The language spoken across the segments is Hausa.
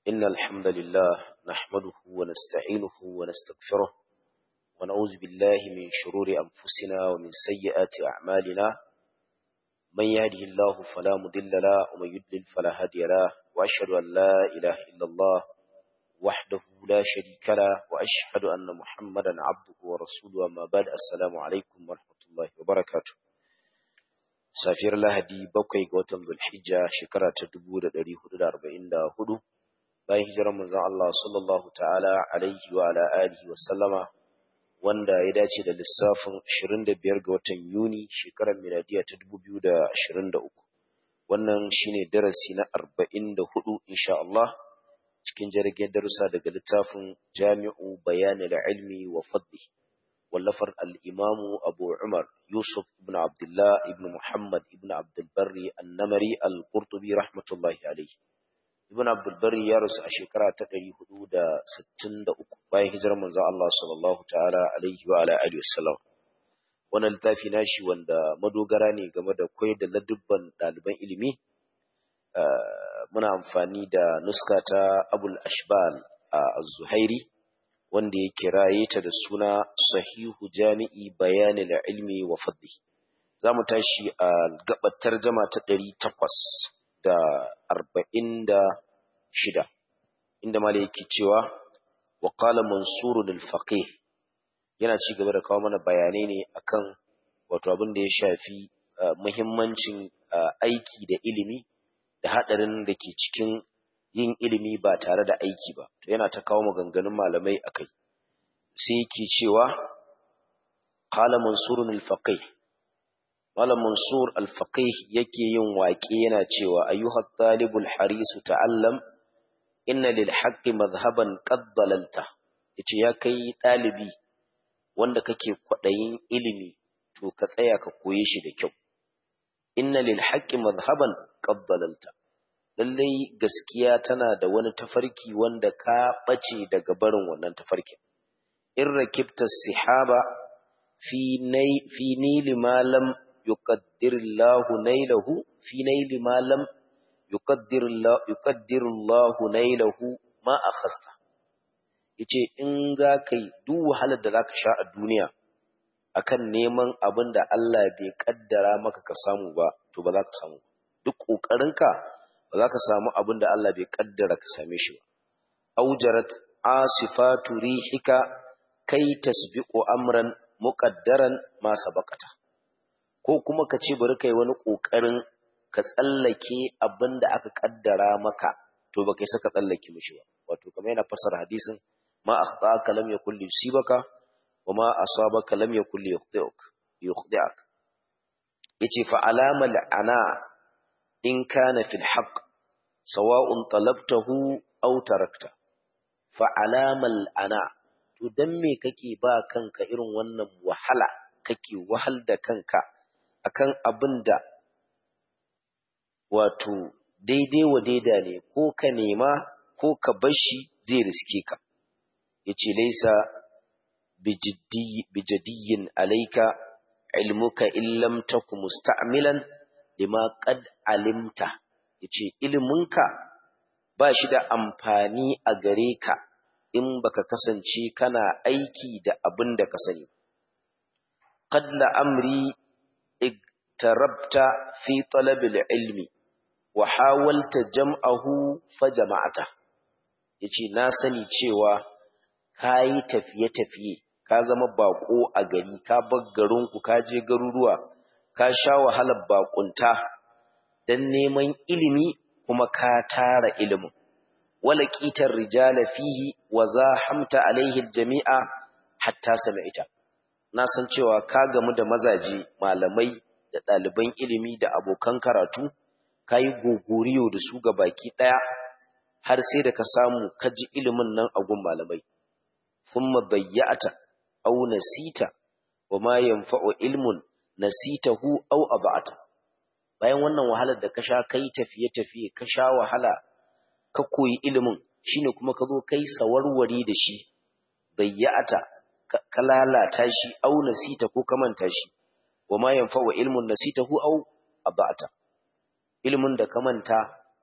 إن الحمد لله نحمده ونستعينه ونستغفره ونعوذ بالله من شرور أنفسنا ومن سيئات أعمالنا من يهده الله فلا مضل له ومن يضلل فلا هادي له وأشهد أن لا إله إلا الله وحده لا شريك له وأشهد أن محمدا عبده ورسوله أما بعد السلام عليكم ورحمة الله وبركاته safiyar lahadi bakwai ga watan zulhijja shekara ta dubu da ɗari hudu da arba'in da hudu bayan hijirar manzon Allah sallallahu ta'ala alaihi wa ala alihi wa sallama wanda ya dace da lissafin 25 ga watan Yuni shekarar miladiya ta 2023 wannan shine darasi na 44 insha Allah cikin jirgin darussa daga littafin Jami'u Bayan al-Ilmi wa Fadli wallafar al-Imamu Abu Umar Yusuf ibn Abdullah ibn Muhammad ibn Abdul Barri an-Namari al-Qurtubi rahmatullahi alayhi Ibn Abdul Barri ya rasu a shekara ta 463 bayan hijirar manzon Allah sallallahu ta'ala alaihi wa ala alihi wasallam wannan littafi nashi wanda madogara ne game da koyar da ladubban ɗaliban ilimi muna amfani da nuska ta Abul Ashbal az-Zuhairi wanda ya kiraye ta da suna Sahihu Jami'i Bayanil Ilmi wa Fadli zamu tashi a gabar tarjuma ta 800 da arba'in da shida inda mala yake cewa wa qala mansur al-faqih yana ci gaba da kawo mana bayanai ne akan wato abin da ya shafi muhimmancin aiki da ilimi da hadarin da ke cikin yin ilimi ba tare da aiki ba to yana ta kawo maganganun malamai akai sai yake cewa qala mansur al-faqih Malam Mansur al-Faqih yake yin waƙe yana cewa ayyuhat talibul harisu ta'allam inna lil haqqi madhhaban qad dalalta yace ya kai dalibi wanda kake kwadayin ilimi to ka tsaya ka koye shi da kyau inna lil haqqi madhhaban qad dalalta lallai gaskiya tana da wani tafarki wanda ka bace daga barin wannan tafarkin in rakibta sihaba fi nay fi nili malam يقدر الله نيله في نيل ما لم يقدر الله يقدر الله نيله ما أخذت yace in za ka yi duk wahalar da za ka sha a duniya akan neman abin da Allah bai kaddara maka ka samu ba to ba za ka samu duk ƙoƙarinka ba za ka samu abin da Allah bai kaddara ka same shi ba aujarat asifatu rihika kai tasbiqu amran muqaddaran ma sabaqata ko kuma ka ce bari kai wani ƙoƙarin ka tsallake abin da aka ƙaddara maka to ba kai saka tsallake mishi ba wato kamar yana fasara hadisin ma akhtaka lam yakul yusibaka wa ma asabaka lam yakul yukhdi'uk yukhdi'ak yace fa alamal ana in kana fil haqq sawa'un talabtahu aw tarakta fa alamal ana to dan me kake ba kanka irin wannan wahala kake wahal da kanka akan abin da wato daidai wa daida ne ko ka nema ko ka bashi zai riske ka yace laisa bijadiyyin alaika ilmuka illam taku musta'milan lima qad alimta yace iliminka ba shi da amfani a gare ka in baka kasance kana aiki da abin da ka sani qad la amri اقتربت في طلب العلم وحاولت جمعه فجمعته yace na sani cewa kayi tafiye-tafiye ka zama bako a gari ka bar garinku ka je garuruwa ka sha wahalar bakunta dan neman ilimi kuma ka tara ilimin wala qitar rijala fihi wa zahamta alaihi aljami'a hatta sami'ta na san cewa ka gamu da mazaje malamai da ɗaliban ilimi da abokan karatu ka yi gogoriyo da su ga baki ɗaya har sai da ka samu ka ji ilimin nan a gun malamai thumma bayyata aw nasita wa ma yanfa'u ilmun nasitahu aw ab'ata bayan wannan wahalar da ka sha kai tafiye tafiye ka sha wahala ka koyi ilimin shine kuma ka zo kai sawarwari da shi bayyata ka lalata shi aw nasita ko ka manta shi wa ma yanfa'u ilmun nasitahu aw abata ilmin da ka manta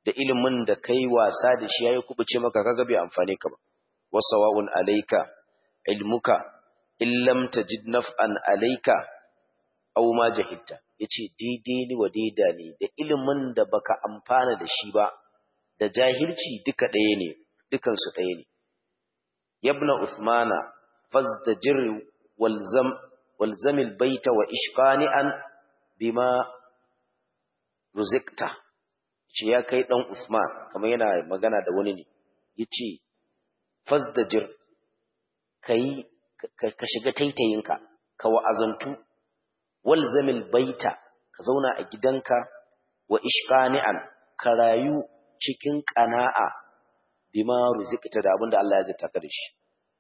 da ilimin da kai wasa da shi yayi kubuce maka kaga bai amfane ka ba wasawa'un alayka ilmuka illam tajid naf'an alayka aw ma jahilta yace daidai ni wa daida ne da ilimin da baka amfana da shi ba da jahilci duka ɗaya ne dukan su ɗaya ne yabna usmana fazdajir walzam walzam albayta wa ishqani'an bima ruzikta ce ya kai dan usman kamar yana magana da wani ne yace fazdajir kai ka shiga taitayinka ka wa'azantu walzamil baita ka zauna a gidanka wa ishqani'an ka rayu cikin qana'a bima ruzikta da abinda Allah ya zata ka da shi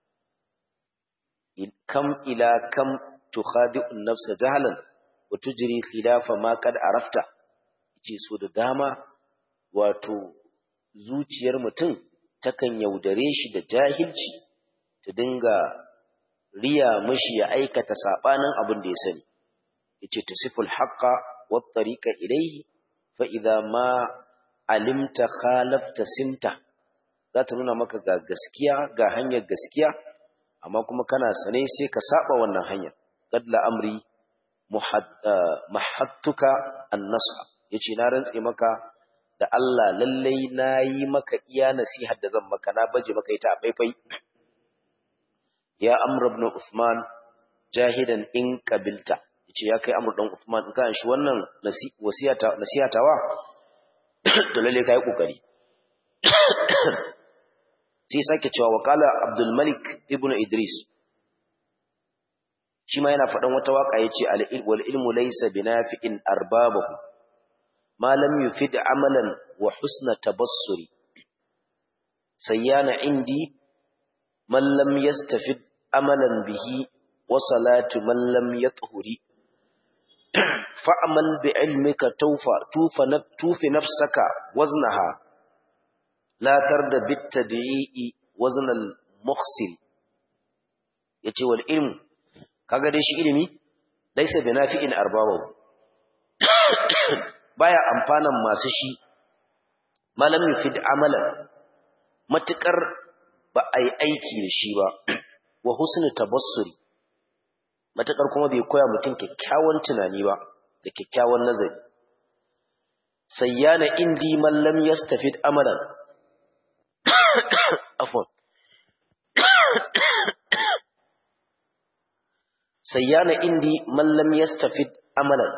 kam ila kam tukhadi'u an-nafsa jahlan wa tujri khilafa ma qad arafta yace so da dama wato zuciyar mutum takan yaudare shi da jahilci ta dinga riya mashi ya aikata sabanin abin da ya sani yace tasiful haqqa wat tariqa ilayhi fa idza ma alimta khalafta simta za ta nuna maka ga gaskiya ga hanyar gaskiya amma kuma kana sane sai ka saba wannan hanyar qad la amri mahattuka an-nasha yace na rantse maka da Allah lallai nayi maka iya nasihar da zan maka na baje maka ita a faifai ya amr ibn usman jahidan in qabilta yace ya kai amr dan usman in ka shi wannan wasiyata nasihatawa to lalle kai kokari sai sake cewa waqala abdul malik ibn idris shi ma yana faɗan wata waka yace al wal ilmu laysa binafi'in arbabahu ma lam yufid amalan wa husna tabassuri sayyana indi man lam yastafid amalan bihi wa salatu man lam yathuri fa'amal bi ilmika tawfa tufa tufi nafsaka waznaha la tarda bit tabi'i wazn al mukhsil yace wal ilmu kaga dai shi ilimi laysa binafi'in arbabahu baya amfanan masu shi malam yufid amalan matukar ba a yi aiki da shi ba wa husnu tabassuri matakar kuma bai koya mutum kyakkyawan tunani ba da kyakkyawan nazari sayyana indi man lam yastafid amalan afwan sayyana indi man lam yastafid amalan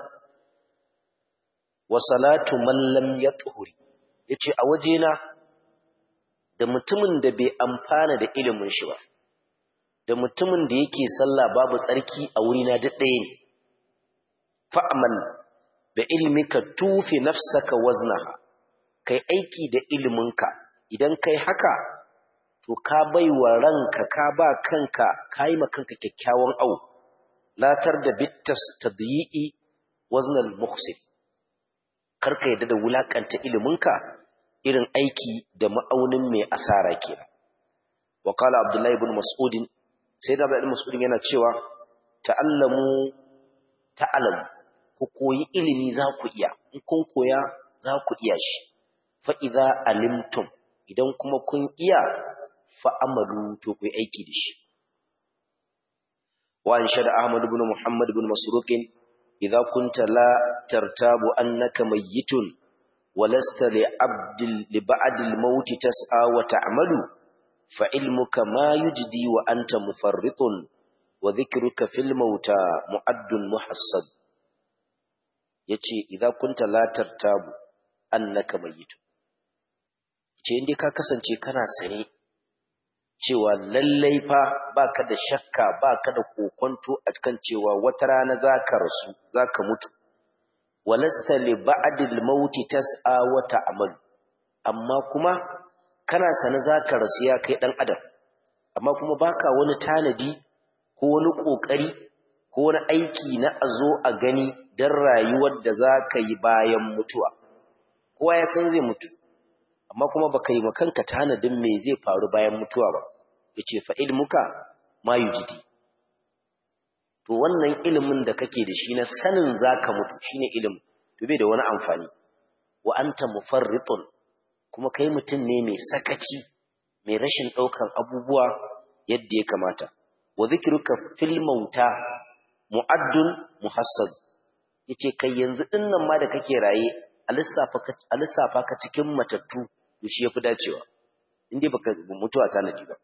wa salatu man lam yathuri yace a wajena da mutumin da bai amfana da ilimin shi ba da mutumin da yake sallah babu tsarki a wurina duk ɗaya ne fa'amal da ilmika tufi nafsaka waznaha kai aiki da iliminka idan kai haka to ka bai wa ranka ka ba kanka ka yi kanka kyakkyawan au latar da bittas tadyi'i waznal muhsin karka yadda da wulakanta iliminka irin aiki da ma'aunin mai asara kenan wa qala abdullahi ibn mas'udin sai da bayan mas'udin yana cewa ta'allamu ta'alamu ku koyi ilimi za ku iya in kun koya za ku iya shi fa idza alimtum idan kuma kun iya fa amalu to ku aiki da shi wa anshada ahmad ibn muhammad ibn masruq idza kunta la tartabu annaka mayyitun ولست لعبد لبعد الموت تسعى وتعمل فعلمك ما يجدي وأنت مفرط وذكرك في الموتى معد محصد yace idza kunta la tartabu annaka mayyit ce inda ka kasance kana sane cewa lallai fa baka da shakka baka da kokonto a kan cewa wata rana zaka rasu zaka mutu walasta li ba'dil mauti tas'a wa ta'mal amma kuma kana sane zaka rasu ya kai dan adam amma kuma baka wani tanadi ko wani kokari ko wani aiki na azo a gani dan rayuwar da zaka yi bayan mutuwa kowa ya san zai mutu amma kuma baka yi makanka tanadin me zai faru bayan mutuwa ba yace fa ilmuka ma yujidi to wannan ilimin da kake da shi na sanin zaka mutu shine ilimin to bai da wani amfani wa anta mufarritun kuma kai mutum ne mai sakaci mai rashin ɗaukan abubuwa yadda ya kamata wa zikruka fil mauta mu'addun muhassad yace kai yanzu dinnan ma da kake raye a lissafa ka a lissafa ka cikin matattu to shi yafi dacewa indai baka mutuwa tanadi ba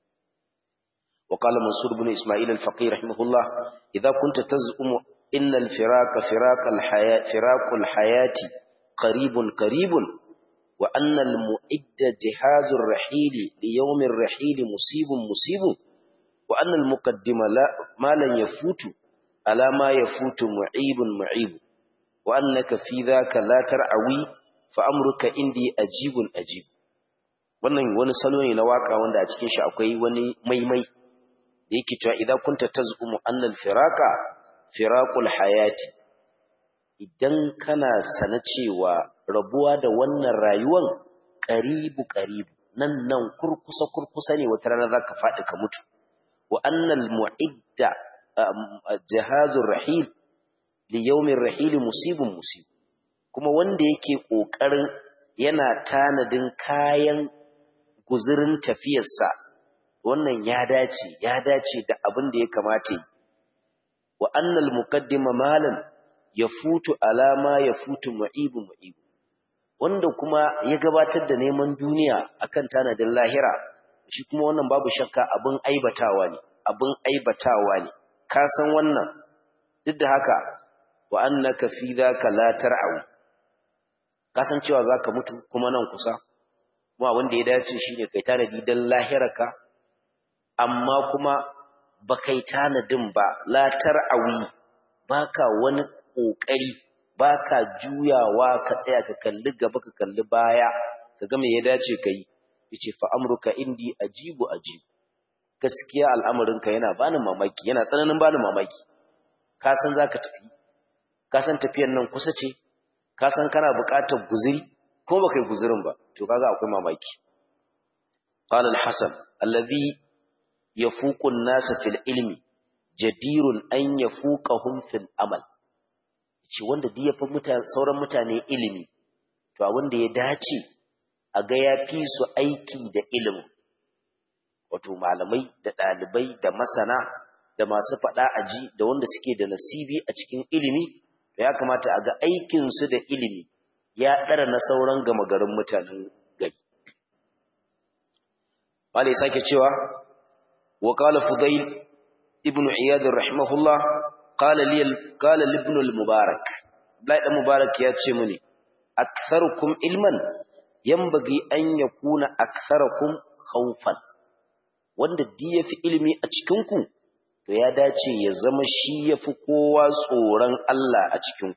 وقال منصور بن إسماعيل الفقيه رحمه الله إذا كنت تزعم إن الفراق فراق الحياة فراق الحياة قريب قريب وأن المؤد جهاز الرحيل ليوم الرحيل مصيب مصيب وأن المقدم لا ما لن يفوت على ما يفوت معيب معيب وأنك في ذاك لا ترعوي فأمرك عندي أجيب أجيب wannan wani salo ne na waka wanda a cikin shi akwai wani maimai da yake cewa idan kunta taz'umu anna al-firaqa firaqul hayati idan kana sana cewa rabuwa da wannan rayuwan qaribu qaribu nan nan kurkusa kurkusa ne wata rana zaka faɗi ka mutu wa annal mu'idda jahazur rahil li yawmir rahil musibun musib kuma wanda yake kokarin yana tanadin kayan guzurin tafiyarsa wannan ya dace ya dace da abin da ya kamata wa annal muqaddima malan yafutu alama yafutu mu'ibu mu'ibu wanda kuma ya gabatar da neman duniya akan tanadin lahira shi kuma wannan babu shakka abin aibatawa ne abin aibatawa ne ka san wannan duk da haka wa annaka fi dhaka la tar'u ka san cewa zaka mutu kuma nan kusa kuma wanda ya dace shine kai tanadi dan lahirarka amma kuma ba kai tanadin ba la tar'awi baka wani kokari baka juyawa ka tsaya ka kalli gaba ka kalli baya ka ga me ya dace kai yace fa amruka indi ajibu ajibu gaskiya al'amarinka yana bani mamaki yana tsananin bani mamaki ka san zaka tafi ka san tafiyar nan kusa ce ka san kana buƙatar guzuri ko baka yi guzurin ba to kaga akwai mamaki qala al-hasan alladhi yafuqu an-nas fil ilmi jadirun an yafuqahum fil amal ce wanda duk yafi mutane sauran mutane ilimi to abin da ya dace a ga yafi su aiki da ilimin wato malamai da ɗalibai da masana da masu faɗa aji da wanda suke da nasibi a cikin ilimi da ya kamata a ga aikinsu da ilimi ya ɗara na sauran gama garin mutanen gari. Wale sake cewa, wa ƙala Fudail ibn Iyad rahimahullah ƙala libn al-Mubarak, Blai ɗan Mubarak ya ce mini, aktharukum ilman yambagi an yakuna aktharakum khawfan wanda di yafi ilimi a cikinku to ya dace ya zama shi yafi kowa tsoron Allah a cikinku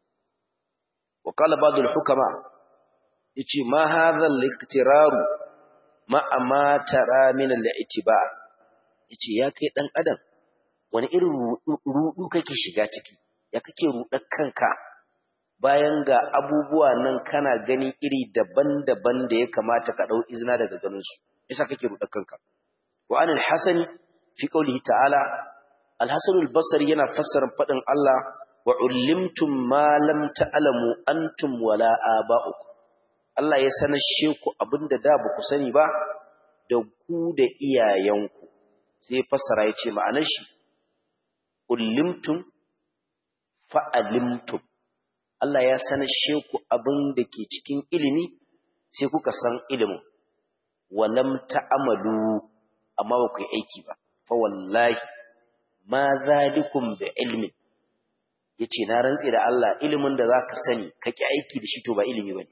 wa qala ba'dul hukama yace ma hadha al-iqtirar ma ma tara min al-i'tibar yace ya kai dan adam wani irin rudu kake shiga ciki ya kake rudar kanka bayan ga abubuwa nan kana gani iri daban-daban da ya kamata ka dau izina daga ganin su yasa kake rudar kanka وعن الحسن في قوله تعالى الحسن البصري yana fassara fadin Allah wa ullimtum ma lam ta'lamu antum wala aba'ukum Allah ya sanashe ku abinda da ba ku sani ba da ku da iyayenku sai fassara yace ma'anar shi ullimtum fa'alimtum Allah ya sanashe ku abin da ke cikin ilimi sai kuka san ilimin walam ta'amalu amma ba ku yi aiki ba fa wallahi ma zalikum bi ilmin yace na rantsi da Allah ilimin da zaka sani ka ki aiki da shi to ba ilimi bane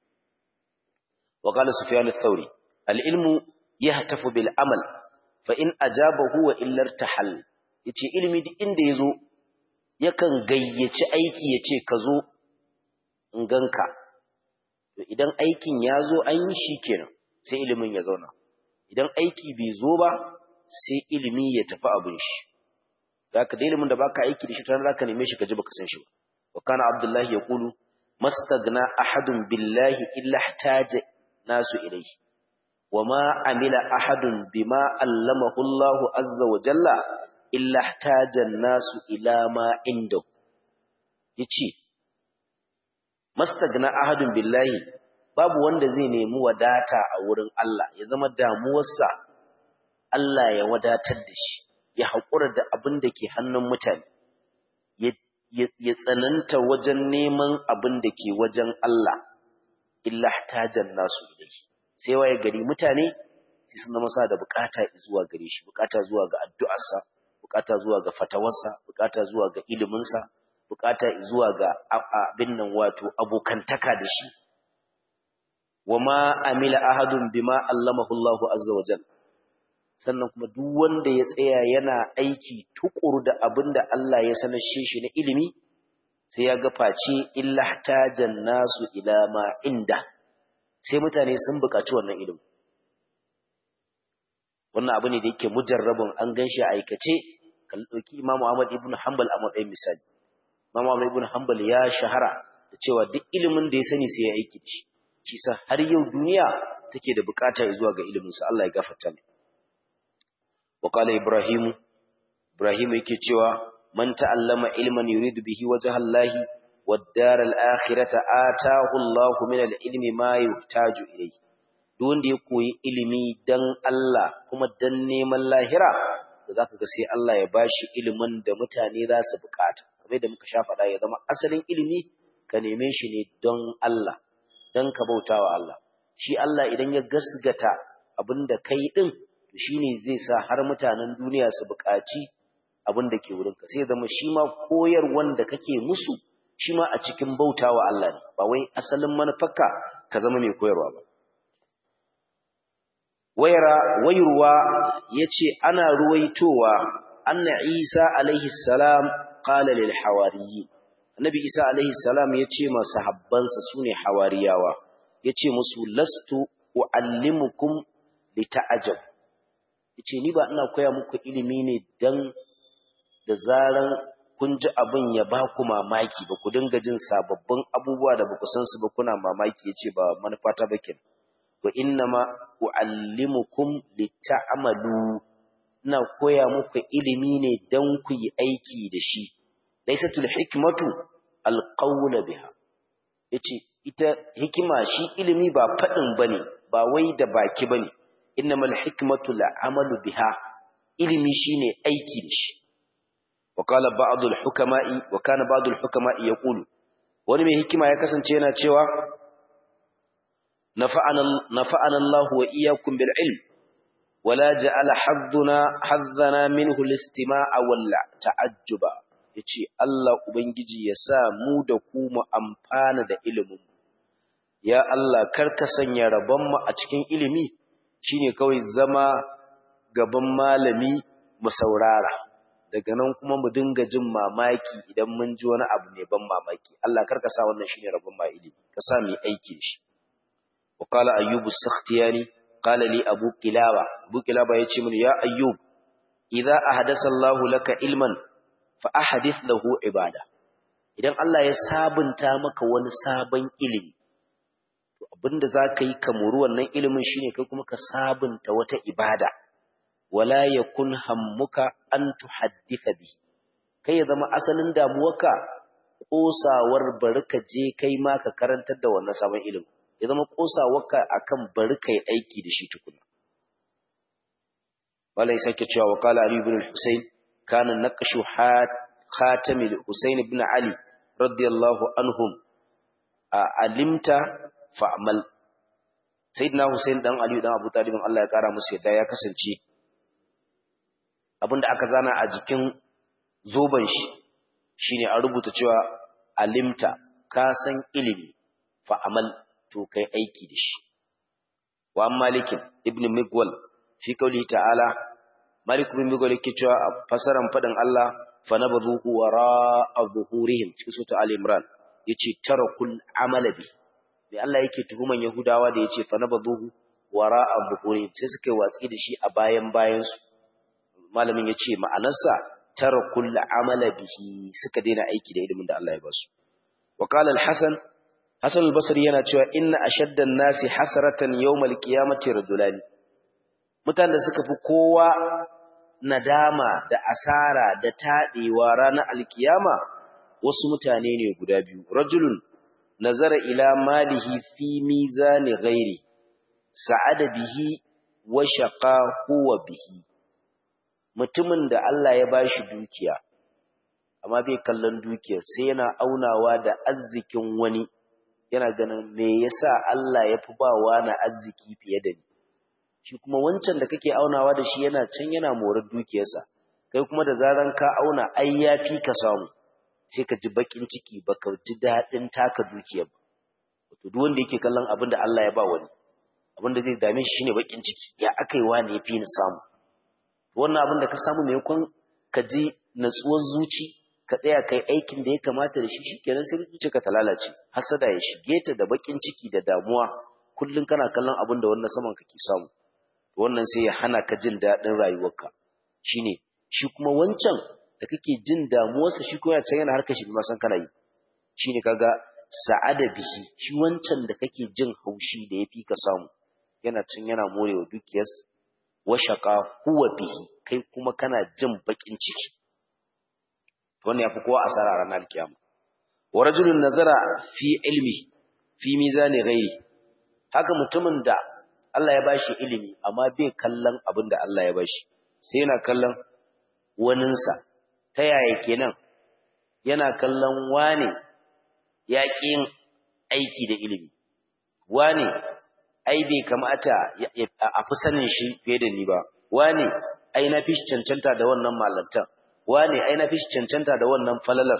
wa qala sufyan ath-thawri al-ilmu yahtafu bil amal fa in ajabahu wa illa irtahal yace ilimi duk inda yazo yakan gayyaci aiki yace ka zo in ganka to idan aikin ya zo an yi shi kenan sai ilimin ya zauna idan aiki bai zo ba sai ilimi ya tafi abin shi da ka da ilimin da baka aiki da shi tana zaka neme shi ka ji baka san shi ba wa kana abdullahi yaqulu mastagna ahadun billahi illa ihtaja nasu ilayhi wa ma amila ahadun bima allamahu Allah azza wa jalla illa ihtaja nasu ila ma inda yace mastagna ahadun billahi babu wanda zai nemi wadata a wurin Allah ya zama damuwarsa Allah ya wadatar da shi ya haƙura da abin da ke hannun mutane ya tsananta wajen neman abin da ke wajen Allah illa tajan nasu ilai sai waye gari mutane sai sun zama sa da bukata zuwa gare shi bukata zuwa ga addu'arsa bukata zuwa ga fatawarsa bukata zuwa ga iliminsa bukata zuwa ga abin nan wato abokantaka da shi wama amila ahadun bima allamahu Allahu azza wa jalla sannan kuma duk wanda ya tsaya yana aiki tukuru da abin da Allah ya sanar shi na ilimi sai ya ga face illa tajan nasu ila ma inda sai mutane sun buƙaci wannan ilimi wannan abu ne da yake mujarrabun an ganshi a aikace kan dauki Imam Ahmad ibn Hanbal a matsayin misali Imam Ahmad ibn Hanbal ya shahara da cewa duk ilimin da ya sani sai ya aiki da shi shi sa har yau duniya take da bukata zuwa ga ilimin sa Allah ya gafarta mai وقال إبراهيم إبراهيم yake cewa man ta'allama ilman yuridu bihi wajha Allah wad-dar al-akhirata ataahu Allah min al-ilmi ma yuhtaju ilayhi duk wanda ya koyi ilimi dan Allah kuma dan neman lahira da zaka ga sai Allah ya bashi ilimin da mutane za su bukata kamar da muka sha faɗa ya zama asalin ilimi ka neme shi ne don Allah dan ka bautawa Allah shi Allah idan ya gasgata abinda kai din shi ne zai sa har mutanen duniya su buƙaci abin da ke wurinka sai zama shi ma koyar wanda kake musu shi ma a cikin bautawa Allah ne ba wai asalin manufarka ka zama mai koyarwa ba wayara wayurwa yace ana ruwaitowa anna Isa alaihi salam qala lil hawariyyin annabi Isa alaihi salam yace ma sahabbansa sune hawariyawa yace musu lastu uallimukum lita'ajab yace ni ba ina koya muku ilimi ne dan da zaran kun ji abin ya ba ku mamaki ba ku dinga jin sababbin abubuwa da ba ku san su ba kuna mamaki yace ba manufata ba kenan wa innama uallimukum lita'malu ina koya muku ilimi ne dan ku yi aiki da shi laysatul hikmatu alqawla biha yace ita hikima shi ilimi ba fadin bane ba wai da baki bane innamal hikmatu la'amalu biha ilimi shine aiki da shi wa qala ba'dul hukama'i wa kana ba'dul hukama'i yaqulu wani mai hikima ya kasance yana cewa nafa'ana nafa'ana Allah wa iyyakum bil ilm wala ja'ala hadduna haddana minhu al-istima'a wal ta'ajjuba yace Allah ubangiji ya sa mu da ku mu amfana da ilimin ya Allah karka sanya rabon mu a cikin ilimi shine kawai zama gaban malami mu saurara daga nan kuma mu dinga jin mamaki idan mun ji wani abu mai ban mamaki Allah karka sa wannan shine rabon ma ilimi ka sa mu aiki shi wa qala ayyubu sakhtiyani qala li abu kilaba abu kilaba yace mini ya ayyub idza ahdasa Allah laka ilman fa ahdith lahu ibada idan Allah ya sabunta maka wani sabon ilimi abinda za ka yi kamuru wannan ilimin shine kai kuma ka sabunta wata ibada wala yakun hammuka an tuhaddisa bi kai ya zama asalin damuwarka kosawar bari ka je kai ma ka karantar da wannan sabon ilimin ya zama kosawarka akan bari kai aiki da shi tukuna wala ya sake cewa wa qala ali ibn al-husayn kana naqshu khatam al-husayn ibn ali radiyallahu anhum alimta fa'amal sayyidina Hussein dan Ali dan Abu Talib Allah ya kara musu yadda ya kasance abinda aka zana a jikin zoban shi shine an rubuta cewa alimta ka san ilimi fa'amal to kai aiki da shi wa malikin ibn migwal fi kauli ta'ala malik ibn migwal yake cewa fasaran fadin Allah fa nabadhu wara adh-dhuhurihim cikin sura al-imran yace tarakul amala bi da Allah yake tuhuman Yahudawa da yace fa nabaduhu wara'a buhuri sai suka yi watsi da shi a bayan bayan su malamin yace ma'anarsa tarakul amala bihi suka daina aiki da ilimin da Allah ya ba su wa qala al-hasan hasan al-basri yana cewa inna ashadda an-nasi hasratan yawm al-qiyamati rajulani mutanen da suka fi kowa nadama da asara da tadewa ranar al-qiyama wasu mutane ne guda biyu rajulun nazara ila malihi fi mizani ghairi sa'ada bihi wa shaqa huwa bihi mutumin da Allah ya bashi dukiya amma bai kallon dukiyar sai yana aunawa da arzikin wani yana ganin me yasa Allah ya fi bawa na arziki fiye da ni shi kuma wancan da kake aunawa da shi yana can yana morar dukiyarsa kai kuma da zaran ka auna ai yafi ka samu sai ka ji bakin ciki baka ji dadin taka dukiyar ba to duk wanda yake kallon abin da Allah ya ba wani abin da zai dame shi shine bakin ciki ya akai wani yafi ni samu wannan abin da ka samu mai kun ka ji natsuwar zuci ka tsaya kai aikin da ya kamata da shi shikenan sai zuciyarka ta lalace hasada ya shige ta da bakin ciki da damuwa kullun kana kallon abin da wannan saman kake samu wannan sai ya hana ka jin daɗin rayuwarka shine shi kuma wancan da kake jin damuwarsa shi kuma can yana harkar shi ba san kana yi shine kaga sa'ada bihi shi wancan da kake jin haushi da yafi ka samu yana can yana morewa dukiyar washaqa huwa bihi kai kuma kana jin bakin ciki wannan yafi kowa asara ranar kiyama wa rajulun nazara fi ilmi fi mizani ghairi haka mutumin da Allah ya bashi ilimi amma bai kallon abin da Allah ya bashi sai yana kallon waninsa ta yaya kenan yana kallon wane ya yin aiki da ilimi wane ai bai kamata a fi sanin shi fiye da ni ba wane ai na fi cancanta da wannan malantan wane ai na fi cancanta da wannan falalar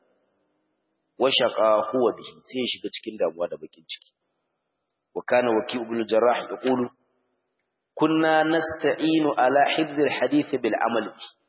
washaqa huwa bihi sai ya shiga cikin damuwa da bakin ciki وكان وكيع بن الجراح يقول كنا نستعين على حفظ الحديث بالعمل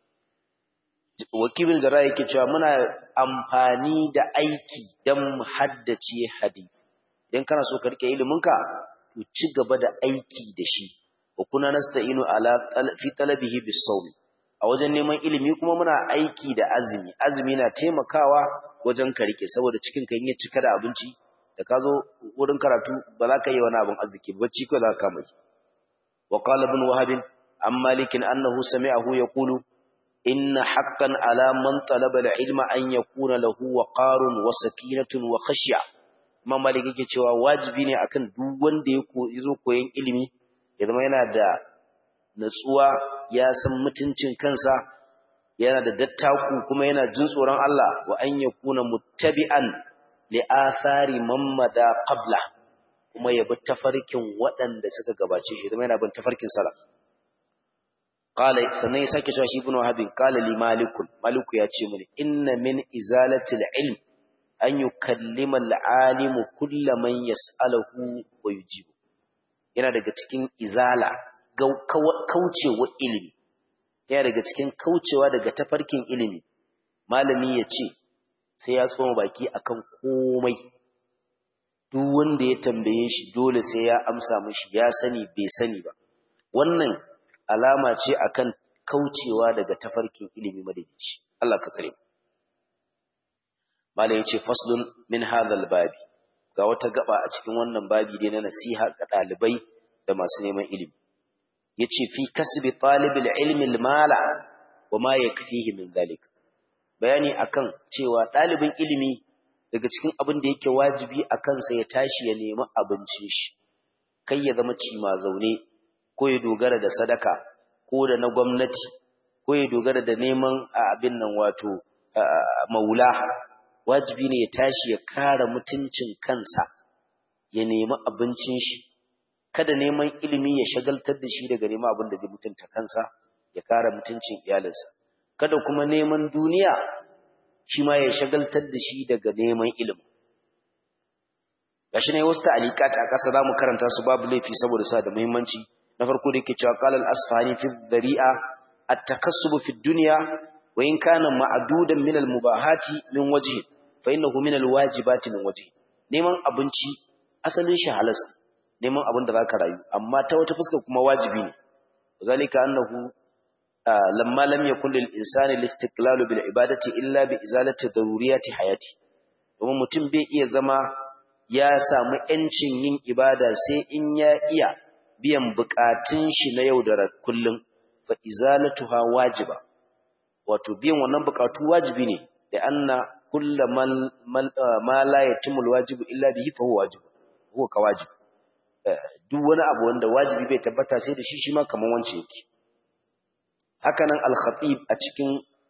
وكيع بن الجراح yake cewa muna amfani da aiki dan mu haddace hadisi idan kana so ka rike iliminka to ci gaba da aiki da shi wa kuna nasta'inu ala fi talabihi bis-sawm a wajen neman ilimi kuma muna aiki da azumi azumi na taimakawa wajen ka rike saboda cikin ka ya cika da abinci da ka zo wurin karatu ba za ka yi wani abin arziki bacci ko za ka mai wa qala ibn wahab an malik annahu sami'ahu yaqulu inna haqqan ala man talaba al-ilma an yakuna lahu waqarun wa sakinatun wa khashya imam malik yake cewa wajibi ne akan duk wanda ya zo koyon ilimi ya zama yana da natsuwa ya san mutuncin kansa yana da dattaku kuma yana jin tsoron Allah wa an yakuna muttabi'an li'athari mamada qabla kuma ya bi tafarkin waɗanda suka gabace shi kuma yana bin tafarkin salaf qala sannan ya sake cewa shi ibn wahabin qala li malikun maliku ya ce mini inna min izalati al-ilm an yukallima al-alimu kullu man yas'aluhu wa yujibu yana daga cikin izala kaucewa ilimi yana daga cikin kaucewa daga tafarkin ilimi malami ya ce sai ya tsoma baki akan komai duk wanda ya tambaye shi dole sai ya amsa mishi ya sani bai sani ba wannan alama ce akan kaucewa daga tafarkin ilimi madaidaici Allah ka tsare malai yace faslun min hadhal babi ga wata gaba a cikin wannan babi dai na nasiha ga dalibai da masu neman ilimi yace fi kasbi talibil ilmi al-mala wa ma yakfihi min dhalika bayani akan cewa ɗalibin ilimi daga cikin abin da yake wajibi a kansa ya tashi ya nemi abincin shi kai ya zama cima zaune ko ya dogara da sadaka ko da na gwamnati ko ya dogara da neman abin nan wato maula wajibi ne ya tashi ya kare mutuncin kansa ya nemi abincin shi kada neman ilimi ya shagaltar da shi daga neman abin da zai mutunta kansa ya kare mutuncin iyalinsa kada kuma neman duniya shi ma ya shagaltar da shi daga neman ilimi gashi ne wasu ta'alikat a ƙasa zamu karanta su babu laifi saboda sa da muhimmanci na farko da yake cewa qala al-asfahani fi dhari'a at-takassub fi dunya wa in kana ma'dudan min al-mubahati min wajhi fa innahu min al-wajibati min wajhi neman abinci asalin shi halas neman abin da zaka rayu amma ta wata fuska kuma wajibi ne zalika annahu lamma lam yakun lil insani listiqlalu bil ibadati illa bi izalati daruriyati hayati domin mutum bai iya zama ya samu yancin yin ibada sai in ya iya biyan bukatun shi na yau da kullum fa izalatuha wajiba wato biyan wannan bukatu wajibi ne da anna kullu ma la yatimul wajibu illa bihi fa huwa wajib huwa ka wajib duk wani abu wanda wajibi bai tabbata sai da shi shi ma kaman wance yake haka nan al-khatib a cikin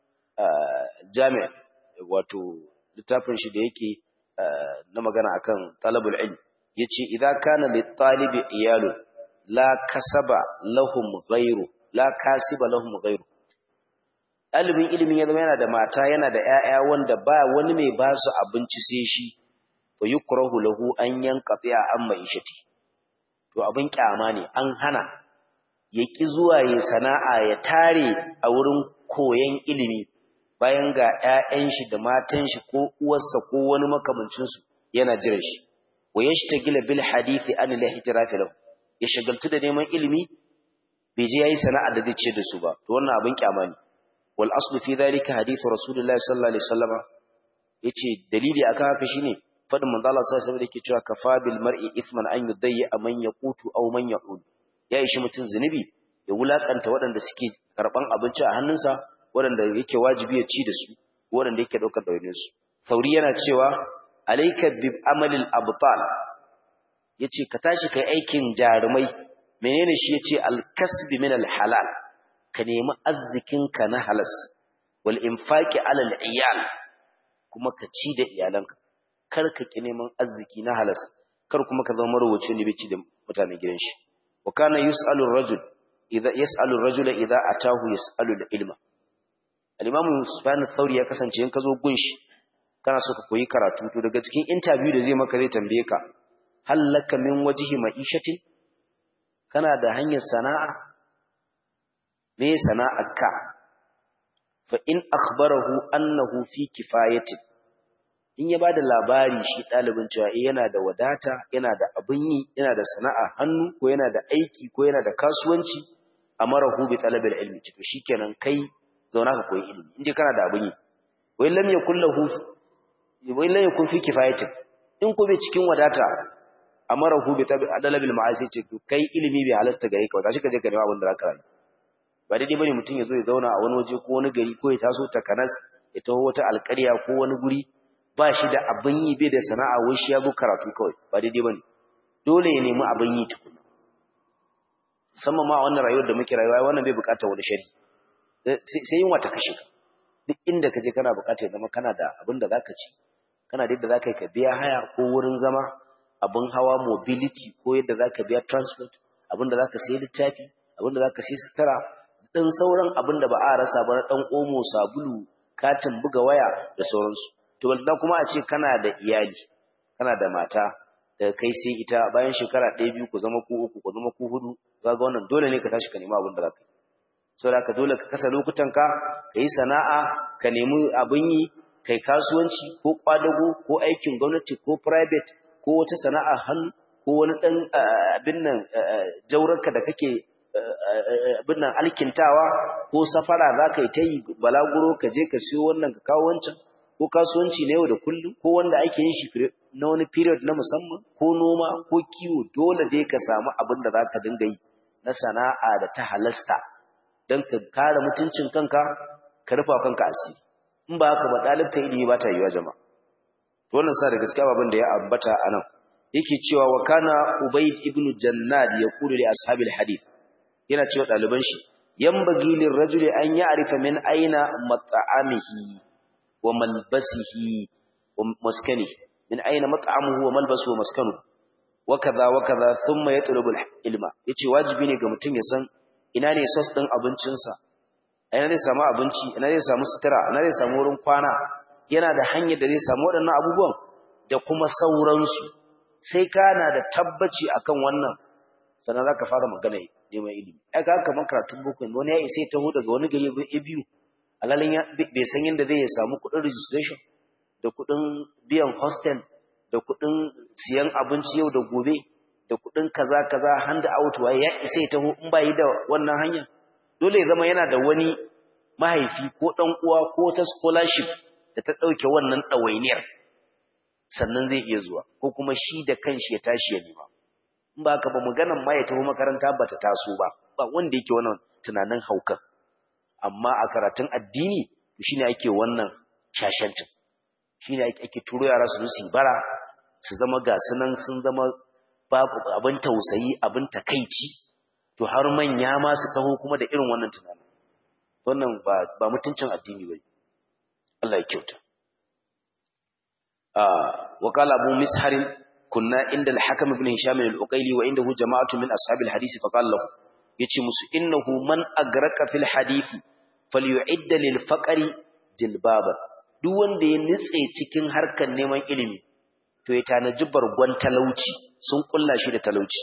jami'a wato littafin shi da yake na magana akan talabul ilm yace idza kana lit-talibi iyalu la kasaba lahum ghayru la kasiba lahum ghayru ɗalibin ilimin ya zama yana da mata yana da ‘ya'ya wanda ba wani mai ba su abinci sai shi fa yi kurahu lahu an yanka tsaye an ma'ishati to abin kyama ne an hana ya ƙi zuwa ya sana'a ya tare a wurin koyon ilimi bayan ga ‘ya'yan shi da matan shi ko uwarsa ko wani makamancinsu yana jiran shi wa ya shi ta gila bil hadithi an ilahi tirafi lahu ya shagaltu da neman ilimi bai je ya yi sana'a da zai ce da su ba to wannan abin kyama ne والأصل في ذلك حديث رسول الله صلى الله عليه وسلم yace dalili akan haka shine fadin manzo Allah sallallahu alaihi wasallam yake cewa kafa bil mar'i ithman an yudayya man yaqutu aw man yaqul ya ishi mutun zunubi ya wulakanta waɗanda suke karban abinci a hannunsa waɗanda yake wajibi ya ci da su waɗanda yake daukar dawainin su sauri yana cewa alayka bi amalil abtal yace ka tashi kai aikin jarumai menene shi yace al kasbi min al halal ka nemi arzikinka na halas wal infaqi alal iyal kuma ka ci da iyalanka kar ka ki neman arziki na halas kar kuma ka zama marwaci ne bai ci da mutanen gidan shi wa kana yus'alu ar-rajul idza yas'alu ar-rajul idza atahu yas'alu al-ilma al-imam subhanahu thawri ya kasance in ka zo gunshi kana so ka koyi karatu to daga cikin interview da zai maka zai tambaye ka hallaka min wajhi ma'ishatin kana da hanyar sana'a me sana'arka fa in akhbarahu annahu fi kifayatin in ya bada labari shi dalibin cewa eh yana da wadata yana da abin yi yana da sana'a hannu ko yana da aiki ko yana da kasuwanci amarahu bi talabil ilmi to shikenan kai zauna ka koyi ilimi inda kana da abin yi wai lam yakul lahu wai lam yakun fi kifayatin in ko bai cikin wadata amarahu bi talabil ma'asi ce kai ilimi bai halasta gare ka ba shi ka je ka nemi abin da zaka rayu ba daidai bane mutum ya zo ya zauna a wani waje ko wani gari ko ya taso takanas ya taho wata alƙarya ko wani guri ba shi da abin yi bai da sana'a wai shi ya zo karatu kawai ba daidai bane dole ya nemi abin yi tukuna musamman ma a wannan rayuwar da muke rayuwa wannan bai buƙatar wani shari sai yin wata kashe ka duk inda ka je kana buƙatar ya zama kana da abin da zaka ci kana da yadda zaka yi ka biya haya ko wurin zama abin hawa mobility ko yadda zaka biya transport abin da zaka sayi littafi abin da zaka sayi sutura ɗan sauran abin da ba a rasa ba na ɗan omo sabulu katin buga waya da sauransu to balda kuma a ce kana da iyali kana da mata da kai sai ita bayan shekara ɗaya biyu ku zama ku uku ku zama ku hudu ga wannan dole ne ka tashi ka nemi abin da za ka yi saboda ka dole ka kasa lokutan ka ka yi sana'a ka nemi abin yi kai kasuwanci ko kwadago ko aikin gwamnati ko private ko wata sana'a hannu ko wani ɗan abin nan jaurarka da kake abin nan alkintawa ko safara za ka yi ta yi balaguro ka je ka siyo wannan ka kawo wancan ko kasuwanci na yau da kullum ko wanda ake yin shi na wani period na musamman ko noma ko kiwo dole dai ka samu abin da za ka dinga yi na sana'a da ta halasta don ka kare mutuncin kanka ka rufa kanka asiri in ba haka ba ɗalibta ilimi ba ta yiwa jama'a wannan sa da gaskiya babin da ya ambata a nan yake cewa wa kana ubayd ibn jannad yaqulu li ashabil hadith yana cewa ɗaliban shi yambagi lirrajuli an ya'rifa min aina mat'amihi wa malbasihi wa maskanihi min aina mat'amuhu wa malbasuhu wa maskanuhu wa kaza wa kaza thumma yatlubu ilma yace wajibi ne ga mutum ya san ina ne sos din abincinsa ina ne samu abinci ina ne samu sutura ina ne samu wurin kwana yana da hanyar da zai samu waɗannan abubuwan da kuma sauransu sai kana da tabbaci akan wannan sannan zaka fara magana neman ilimi ai ga kamar karatun boko wani ya isa ya taho daga wani gari ya biyu alalin bai san yadda zai samu kuɗin registration da kuɗin biyan hostel da kuɗin siyan abinci yau da gobe da kuɗin kaza kaza hand out waye ya isa ya taho in ba yi da wannan hanya dole ya zama yana da wani mahaifi ko ɗan uwa ko ta scholarship da ta ɗauke wannan ɗawainiyar sannan zai iya zuwa ko kuma shi da kanshi ya tashi ya nema in ba ka ba maganan ma ya taho makaranta ba ta taso ba ba wanda yake wannan tunanin haukan amma a karatun addini shine ake wannan shashancin shine ake turo yara su su bara su zama ga sunan sun zama babu abin tausayi abin takaici to har manya ma su taho kuma da irin wannan tunanin wannan ba ba mutuncin addini bane Allah ya kyauta ah wa qala abu mishar kunna inda al-hakam ibn hisham al-uqayli wa indahu jama'atu min ashabil hadisi fa qala lahu yace musu innahu man agraka fil hadisi falyu'idda lil faqri jilbaba duk wanda ya nitse cikin harkar neman ilimi to ya tanaji bargon talauci sun kulla shi da talauci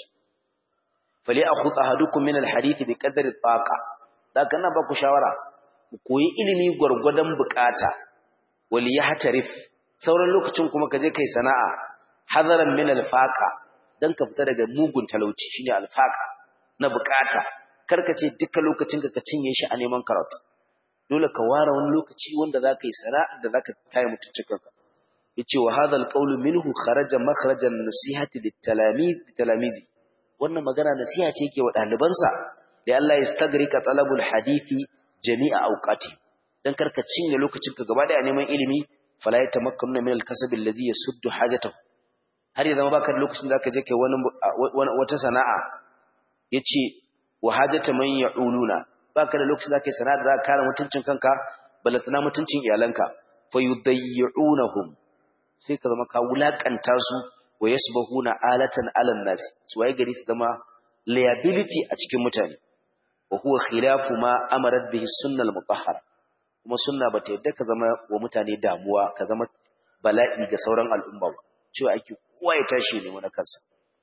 fali akhud ahadukum min al hadith bi qadri taqa da kana ba ku shawara ku koyi ilimi gurgudan bukata wali yahtarif sauran lokacin kuma ka je kai sana'a hadaran min al faqa dan ka fita daga mugun talauci shine al faqa na bukata karka ce dukkan lokacin ka cinye shi a neman karatu dole ka ware wani lokaci wanda zaka yi sana'a da zaka kai mutuncinka yace wa hadha alqawlu minhu kharaja makhrajan nasihati litalamiz litalamizi wannan magana nasiha ce yake wa dalibansa da Allah ya stagrika talabul hadisi jami'a awqati dan karka cinye lokacin ka gaba daya neman ilimi fala yatamakkanu min alkasb alladhi yasuddu hajatahu har ya zama baka da lokacin da zaka je kai wani wata sana'a yace wa hajata man ya'uluna baka da lokacin da zaka yi sana'a da zaka kare mutuncin kanka balatana mutuncin iyalanka fayudayyunahum sai ka zama ka wulakanta su wa yasbahuna alatan alan nas su waye gari su zama liability a cikin mutane wa huwa khilafu ma amarat bihi sunna al-mutahhara kuma sunna bata yadda ka zama wa mutane damuwa ka zama bala'i ga sauran al'umma ba cewa ake kowa ya tashi ne na kansa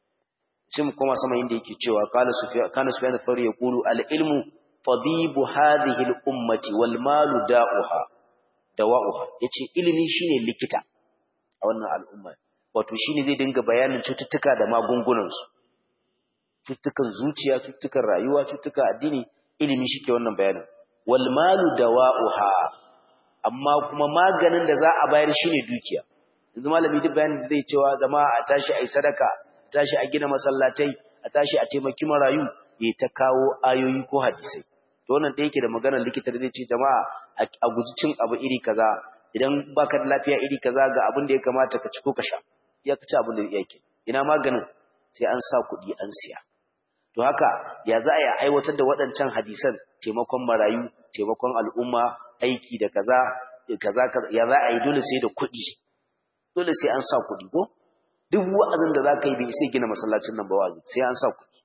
sai mu koma sama inda yake cewa qala sufyan kana sufyan thawri yaqulu al-ilmu tabibu hadhihi al-ummati wal malu da'uha dawa'uha yace ilimi shine likita a wannan al'umma wato shine zai dinga bayanin cututtuka da magungunan su cututtukan zuciya cututtukan rayuwa cututtukan addini ilimi shike wannan bayanin wal malu dawa'uha amma kuma maganin da za a bayar shine dukiya yanzu malami duk bayanin da zai cewa jama'a a tashi ai sadaka a tashi a gina masallatai a tashi a taimaki marayu ya ta kawo ayoyi ko hadisai to wannan da yake da maganar likita da zai ce jama'a a guji cin abu iri kaza idan baka da lafiya iri kaza ga abin da ya kamata ka ci ko ka sha ya ka ci abin da yake ina maganin sai an sa kuɗi an siya to haka ya za a yi aiwatar da waɗancan hadisan taimakon marayu taimakon al'umma aiki da kaza kaza ya za a yi dole sai da kuɗi dole sai an sa kuɗi ko duk wa'azin da za ka yi bai sai gina masallacin nan ba wa'azi sai an sa kuɗi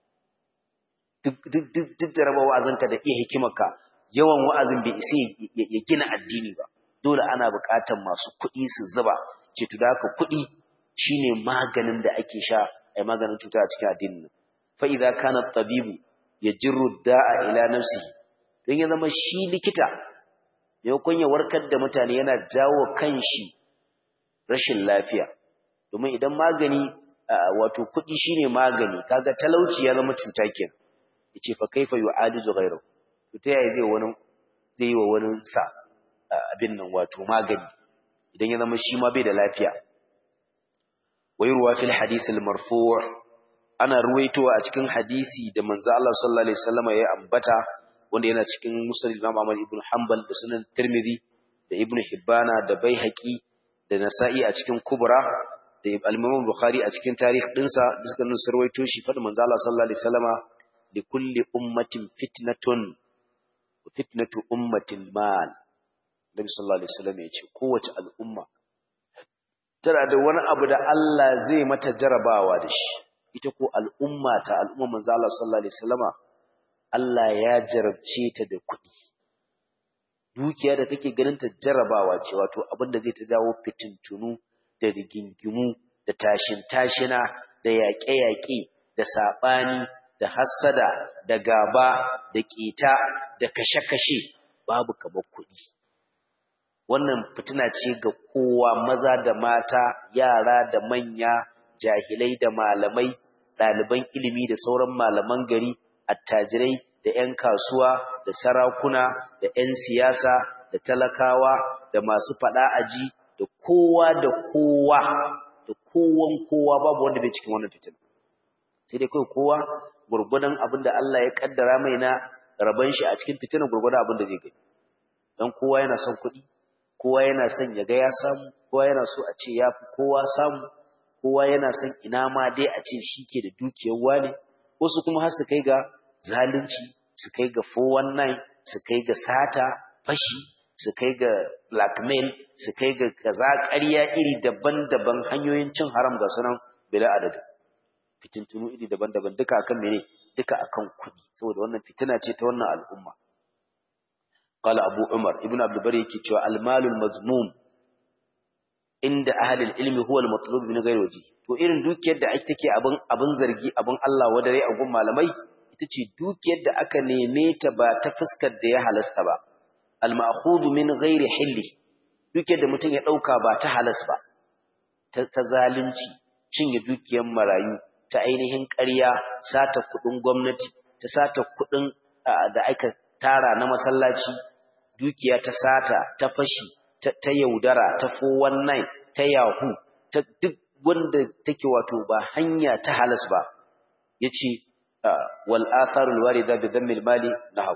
duk da raba wa'azinka da iya hikimarka yawan wa'azin bai isa ya gina addini ba dole ana buƙatar masu kuɗi su zuba ce to da haka kuɗi shine maganin da ake sha ai maganin cuta a cikin addinin nan fa idza kana tabibu yajru da'a ila nafsihi don ya zama shi likita maimakon ya warkar da mutane yana jawo kanshi rashin lafiya domin idan magani wato kuɗi shine magani kaga talauci ya zama cuta kenan yace fa kaifa yu'alizu ghayru to ta yaya zai wani zai yi wa wani sa abin nan wato magani idan ya zama shi ma bai da lafiya wayruwa fil hadith al marfu' ana ruwaitowa a cikin hadisi da manzo Allah sallallahu alaihi wasallam ya ambata wanda yana cikin musnad Imam Ahmad ibn Hanbal da sunan Tirmidhi da Ibn Hibbana da Baihaqi da Nasa'i a cikin Kubra da Al-Imam Bukhari a cikin tarikh dinsa da suka nuna sarwaito shi fa manzo Allah sallallahu alaihi wasallama لكل أمة فتنة وفتنة أمة المال النبي صلى الله عليه وسلم يقول قوة الأمة tana da wani abu da Allah zai mata jarabawa da shi ita ko al'umma ta al'umma manzo Allah sallallahu alaihi wasallama Allah ya jarabce ta da kuɗi dukiya da kake ganin ta jarabawa ce wato abin da zai ta jawo fitintunu da rigingimu da tashin tashina da yaƙe-yaƙe da saɓani da hassada da gaba da ƙita da kashe-kashe babu kamar kuɗi wannan fitina ce ga kowa maza da mata yara da manya jahilai da malamai ɗaliban ilimi da sauran malaman gari attajirai da 'yan kasuwa da sarakuna da 'yan siyasa da talakawa da masu faɗa aji da kowa da kowa da kowan kowa babu wanda bai cikin wannan fitina sai dai kai kowa gurgudan abin da Allah ya kaddara mai na raban shi a cikin fitina gurgudan abin da zai gani dan kowa yana son kuɗi kowa yana son ya ga ya samu kowa yana so a ce ya fi kowa samu kowa yana son ina ma dai a ce shi ke da dukiyar wane wasu kuma har su kai ga zalunci su kai ga 419 su kai ga sata fashi su kai ga blackmail su kai ga kaza ƙarya iri daban-daban hanyoyin cin haram ga sunan bila adadin fitintunu iri daban-daban duka akan mene duka akan kuɗi saboda wannan fitina ce ta wannan al'umma qala abu umar ibnu abdul bari yake cewa al-malul mazmum inda ahli al-ilmi huwa al-matlub min ghairi waji to irin dukiyar da ake take abin abin zargi abin Allah wadare a gun malamai ita ce dukiyar da aka neme ta ba ta fuskar da ya halasta ba al-ma'khudh min ghairi hilli dukiyar da mutum ya dauka ba ta halas ba ta zalunci cinye dukiyar marayu ta ainihin ƙarya sata kuɗin gwamnati ta sata kuɗin da aka tara na masallaci dukiya ta sata ta fashi ta yaudara ta 419 ta yahu ta duk wanda take wato ba hanya ta halas ba yace wal atharul warida bi dhammil mali nahaw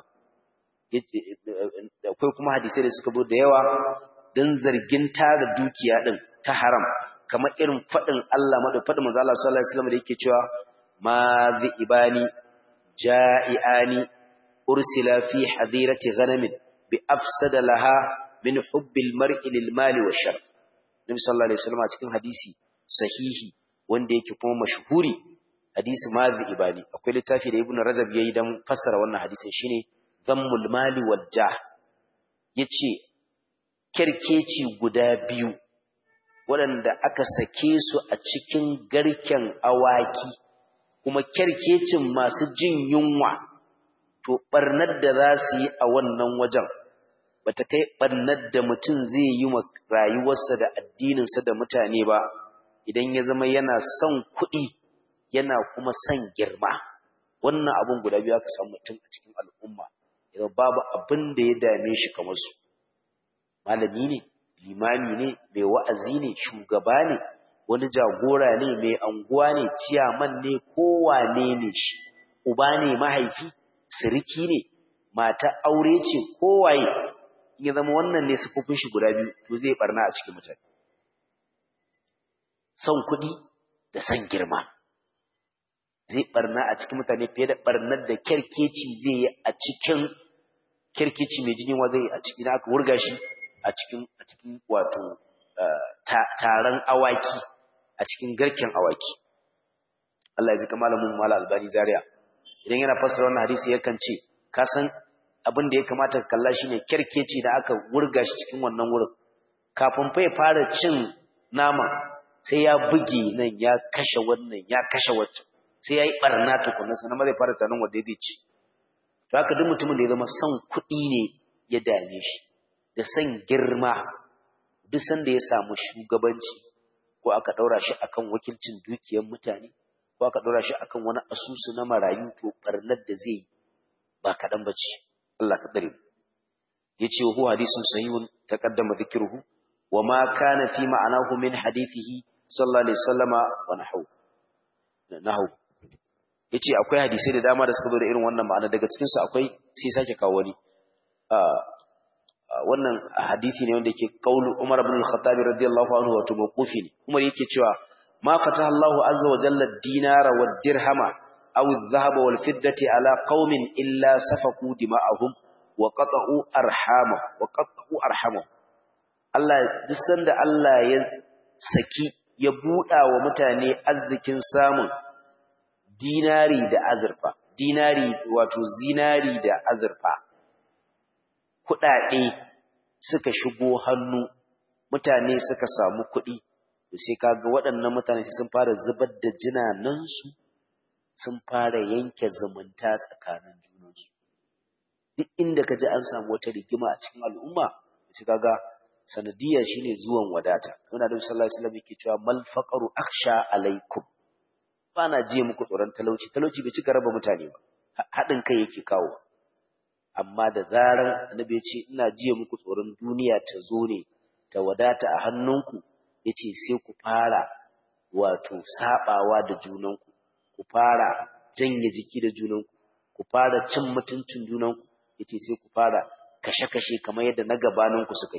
akwai kuma hadisai da suka zo da yawa dan zargin tara dukiya din ta haram kamar irin faɗin Allah maɗa faɗin manzo Allah sallallahu alaihi wasallam da yake cewa ma ibani ja'iani ursila fi hadirati ghanamin bi afsada laha min hubbil mar'i lil mali wa sharaf Nabi sallallahu alaihi wasallam a cikin hadisi sahihi wanda yake kuma mashhuri hadisi ma ibani akwai littafi da Ibn Rajab yayi dan fassara wannan hadisin shine zammul mali wal jah yace kerkeci guda biyu waɗanda aka sake su a cikin garken awaki kuma kyarkecin masu jin yunwa to ɓarnar da za su yi a wannan wajen bata kai ɓarnar da mutum zai yi wa rayuwarsa da addininsa da mutane ba idan ya zama yana son kuɗi yana kuma son girma wannan abun guda biyu aka samu mutum a cikin al'umma idan babu abin da ya dame shi kamar su malami ne limami ne mai wa'azi ne shugaba ne wani jagora ne mai anguwa ne ciyaman ne kowane ne shi uba ne mahaifi siriki ne mata aure ce kowaye ya zama wannan ne sufufin shi guda biyu to zai barna a cikin mutane son kuɗi da son girma zai barna a cikin mutane fiye da barnar da kyarkeci zai yi a cikin kyarkeci mai jini wa zai a cikin aka wurga shi a cikin a cikin wato taron awaki a cikin garken awaki Allah ya ji malamin mala albani zaria idan yana fassara wannan hadisi yakan ce ka san abin da ya kamata ka kalla shine kerkeci da aka wurga shi cikin wannan wurin kafin fa ya fara cin nama sai ya buge nan ya kashe wannan ya kashe waccan sai ya yi barna tukunna sannan ma zai fara tsanin wanda zai ci to haka duk mutumin da ya zama son kuɗi ne ya dame shi da son girma duk sanda ya samu shugabanci ko aka ɗaura shi akan wakilcin dukiyar mutane ko aka ɗaura shi akan wani asusu na marayu to ɓarnar da zai yi ba kaɗan ba ce Allah ka ɗare ya ce hu hadisun sahihun taqaddama dhikruhu wa ma kana fi ma'anahu min hadithihi sallallahu alaihi wasallama wa nahu nahu yace akwai hadisai da dama da suka zo da irin wannan ma'ana daga cikin su akwai sai sake kawo wani wannan hadisi ne wanda yake kaulu Umar ibn al-Khattab radiyallahu anhu wato mawqufi ne Umar yake cewa ma fataha Allahu azza wa jalla ad-dinara wad-dirhama aw adh-dhahaba wal-fiddati ala qaumin illa safaku dima'ahum wa qata'u arhama wa qata'u arhama Allah duk sanda Allah ya saki ya buɗa wa mutane arzikin samun dinari da azurfa dinari wato zinari da azurfa kuɗaɗe suka shigo hannu mutane suka samu kuɗi to sai kaga waɗannan mutane sun fara zubar da jinanansu sun fara yanke zumunta tsakanin junansu duk inda ka ji an samu wata rigima a cikin al'umma sai kaga sanadiyya shine zuwan wadata kuma da sallallahu alaihi wasallam yake cewa mal faqaru akhsha alaikum bana jiye muku tsoron talauci talauci bai cika raba mutane ba haɗin kai yake kawo amma da zarar annabi ya ce ina jiya muku tsoron duniya ta zo ne ta wadata a hannunku yace sai ku fara wato sabawa da junanku ku fara janye jiki da junanku ku fara cin mutuncin junanku yace sai ku fara kashe-kashe kamar yadda na gabaninku suka yi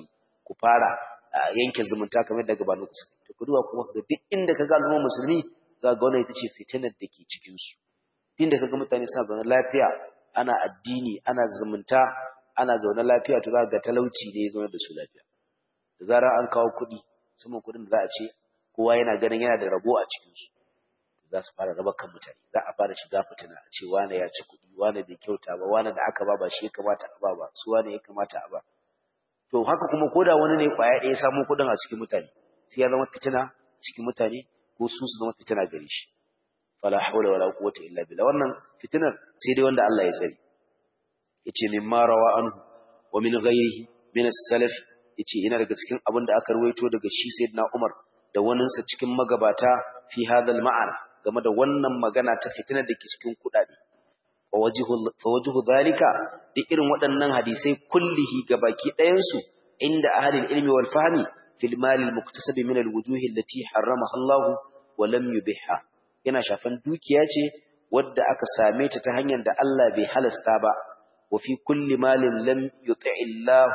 ku fara yanke zumunta kamar daga banu ku to ku duba kuma ga duk inda kaga al'umma musulmi za ga wannan ita ce fitinar da ke cikin su inda kaga mutane suna zaune lafiya ana addini ana zumunta ana zaune lafiya to za ga talauci ne ya zaune da su lafiya da zarar an kawo kuɗi musamman kuɗin da za a ce kowa yana ganin yana da rabo a cikin su za su fara raba kan mutane za a fara shiga fitina a ce wane ya ci kuɗi wane bai kyauta ba wane da aka ba ba shi ya kamata a ba ba su wane ya kamata a ba to haka kuma ko da wani ne kwaya ɗaya samu kuɗin a cikin mutane sai ya zama fitina cikin mutane ko su su zama fitina gare shi fala hawla wala quwwata illa billah wannan fitinar sai dai wanda Allah ya sani yace mimma rawa anhu wa min ghayrihi min as-salaf yace ina daga cikin abin da aka ruwaito daga shi sayyidina Umar da waninsa cikin magabata fi hadal ma'ana game da wannan magana ta fitinar da ke cikin kuɗaɗe fa wajhu zalika duk irin waɗannan hadisai kullihi gabaki ɗayansu inda ahlul ilmi wal fahmi fil mal al muktasab min al wujuh allati harramaha Allah wa lam yubihha yana shafan dukiya ce wadda aka same ta ta hanyar da Allah bai halasta ba wa fi kulli malin lam yuti Allah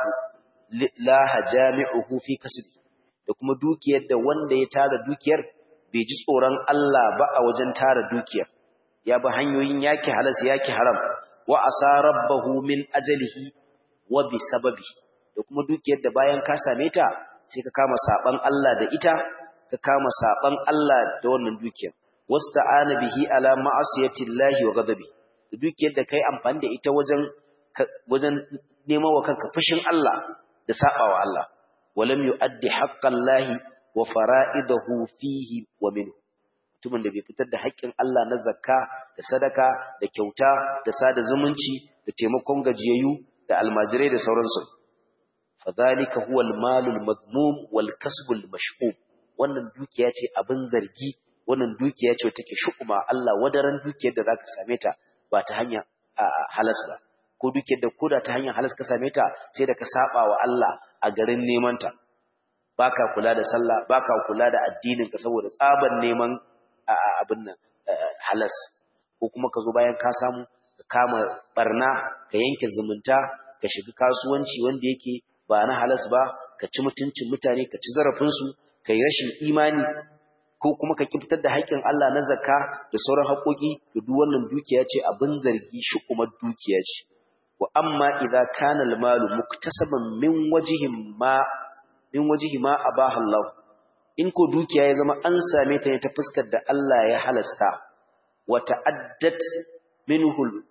la jami'uhu fi kasbi da kuma dukiyar da wanda ya tara dukiyar bai ji tsoron Allah ba a wajen tara dukiyar ya bi hanyoyin yaki halas yaki haram wa asa rabbahu min ajalihi wa bi sababi da kuma dukiyar da bayan ka same ta sai ka kama saban Allah da ita ka kama saban Allah da wannan dukiyar wasta'ana bihi ala ma'asiyati llahi wa ghadabi da dukiyar da kai amfani da ita wajen wajen neman wa kanka fushin Allah da sabawa Allah walam yu'addi haqqallahi wa fara'idahu fihi wa minhu mutumin da bai fitar da haƙƙin Allah na zakka da sadaka da kyauta da sada zumunci da taimakon gajiyayyu da almajirai da sauransu fadhalika huwa almalul madmum wal kasbul mash'um wannan dukiya ce abin zargi wannan dukiya ce take shu'uma Allah wadaran dukiyar da zaka same ta ba ta hanya halas ba ko dukiyar da koda ta hanyar halas ka same ta sai da ka saba wa Allah a garin neman ta baka kula da sallah baka kula da addinin ka saboda tsaban neman abin nan halas ko kuma ka zo bayan ka samu ka kama barna ka yanke zumunta ka shiga kasuwanci wanda yake ba na halas ba ka ci mutuncin mutane ka ci zarafin su ka yi rashin imani ko kuma ka fitar da haƙƙin Allah na zakka da sauran haƙoƙi da duk wannan dukiya ce abin zargi shi kuma dukiya ce wa amma idza kana al-malu muktasaban min wajhin ma min wajihi ma abaha Allah in ko dukiya ya zama an same ta ne ta fuskar da Allah ya halasta wa ta'addat minhu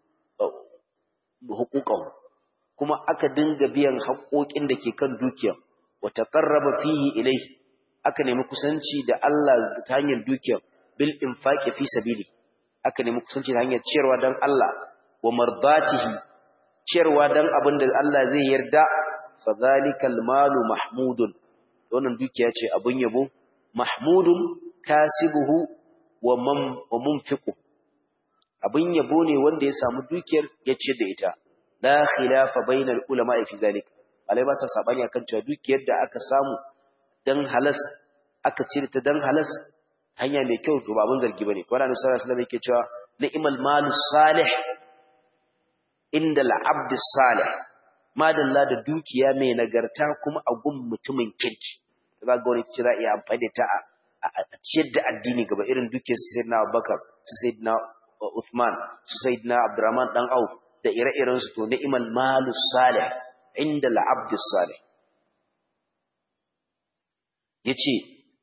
huquqahu kuma aka dinga biyan haƙoƙin da ke kan dukiyar wa taqarraba fihi ilayhi aka nemi kusanci da Allah ta hanyar dukiyar bil infaqi fi sabili aka nemi kusanci ta hanyar ciyarwa dan Allah wa mardatihi ciyarwa dan abin da Allah zai yarda fadhalikal malu mahmudun wannan dukiya ce abun yabo mahmudun kasibuhu wa man wa munfiqu abun yabo ne wanda ya samu dukiyar ya ciyar da ita la khilafa bainal ulama fi zalik alai ba sa sabani akan cewa dukiyar da aka samu dan halas aka cire ta dan halas hanya mai kyau to ba abun zargi bane wannan annabi sallallahu alaihi wasallam yake cewa ni'mal malus salih inda al-abd salih madalla da dukiya mai nagarta kuma a gun mutumin kirki za ga wani kira iya amfani da ta a ciyar da addini gaba irin dukiyar su sayyidina Abubakar su sayyidina Uthman su sayyidina Abdurrahman dan Auf da ire-iren su to ni'mal malus salih inda al-abd salih yace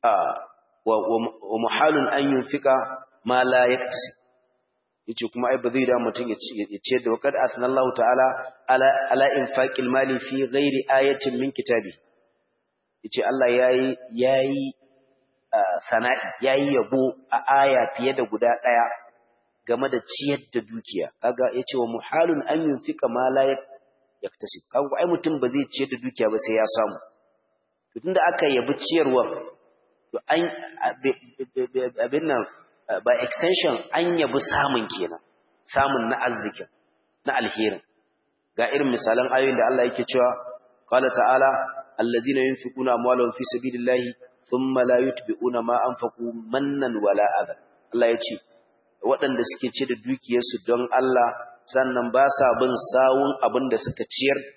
wa muhalun an yunfika ma la yaktasib yace kuma ai ba zai da mutum ya ce da wakad asnallahu ta'ala ala ala infaqil mali fi ghairi ayatin min kitabi yace Allah yayi yayi sana'i yayi yabo a aya fiye da guda daya game da ciyar da dukiya kaga yace wa muhalun an yunfika ma la yaktasib kaga ai mutum ba zai ciyar da dukiya ba sai ya samu to tunda aka yabi ciyarwa to an abin nan by extension an yabi samun kenan samun na arzikin na alherin ga irin misalan ayoyin da Allah yake cewa qala ta'ala allazina yunfiquna amwalahum fi sabilillahi thumma la yutbi'una ma anfaqu mannan wala adha Allah yace waɗanda suke ce da dukiyarsu don Allah sannan ba sa bin sawun abin da suka ciyar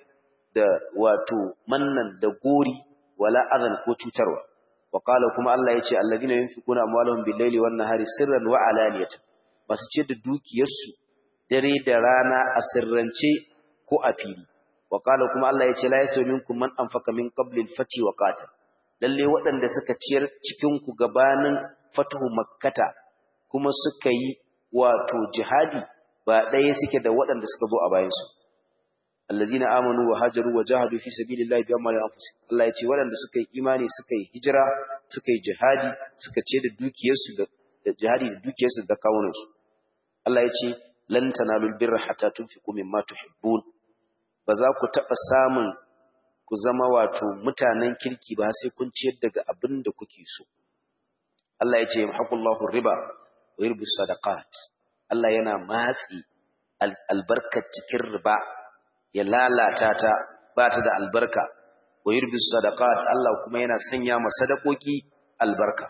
da wato mannan da gori wala adan ko cutarwa wa qala kuma Allah yace alladhina yunfiquna amwalahum bil-laili wan-nahari sirran wa alaniyatan masu ce da dukiyarsu dare da rana a sirrance ko a fili wa qala kuma Allah yace la yastawi minkum man anfaqa min qabli al-fati wa qatal lalle waɗanda suka ciyar cikin ku gabanin fatuhu makkata kuma suka yi wato jihadi ba ɗaya suke da waɗanda suka zo a bayansu allazina amanu wa hajaru wa jahadu fi sabilillahi bi amwalihim anfusihim Allah ya ce waɗanda suka yi imani suka yi hijira suka yi jihadi suka ce da dukiyarsu da jihadi da dukiyarsu da kawunansu Allah ya ce lan tanalul birra hatta tunfiqu mimma tuhibbun ba za ku taɓa samun ku zama wato mutanen kirki ba sai kun ciyar daga abin da kuke so Allah ya ce yamhaqullahu riba wa yurbi sadaqat Allah yana matsi albarkar cikin riba ya lalata ta ba ta da albarka wa yurbi sadaqat Allah kuma yana sanya ma sadakoki albarka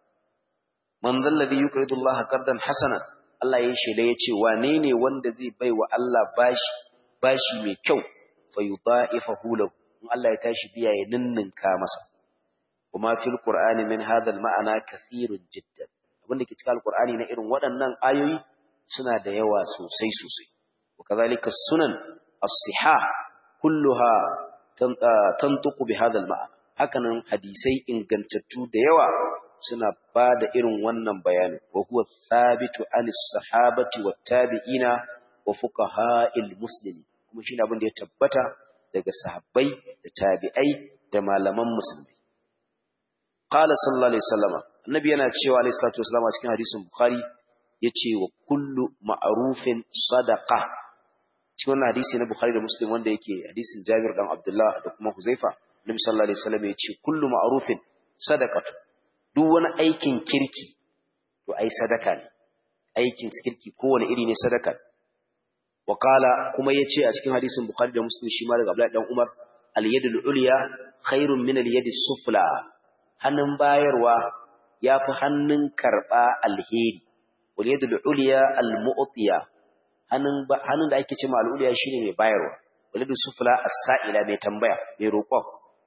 man zalladhi yukridu Allah qardan hasana Allah ya shela yace wane ne wanda zai baiwa Allah bashi bashi mai kyau fa yudha'ifahu lahu in Allah ya tashi biya ya ninninka masa kuma fil qur'ani min hadha al ma'ana kathirun jiddan abinda ke cikin alqur'ani na irin waɗannan ayoyi suna da yawa sosai sosai وكذلك السنن الصحاح كلها تنطق بهذا المعنى hakanan hadisai ingantattu da yawa suna ba da irin wannan bayani wa huwa thabitu anis sahabati wat tabi'ina wa fuqaha'il muslimin kuma shine abin da ya tabbata daga sahabbai da tabi'ai da malaman musulmi qala sallallahu alaihi wasallam annabi yana cewa alaihi salatu wasallam a cikin hadisin bukhari yace wa kullu ma'rufin sadaqa cikin wannan hadisi na bukhari da muslim wanda yake hadisin jabir dan abdullah da kuma huzaifa nabi sallallahu alaihi wasallam yace kullu ma'rufin sadaqatu duk wani aikin kirki to ai sadaka ne aikin kirki kowane iri ne sadaka wa qala kuma yace a cikin hadisin bukhari da muslim shi ma daga abdullah dan umar al yadul ulya khairun min al yadis sufla hannun bayarwa yafi hannun karba alheri wal yadul ulya al mu'tiya hannun hannun da ake cewa al ulya shine mai bayarwa wal yadus sufla as-sa'ila mai tambaya mai roƙon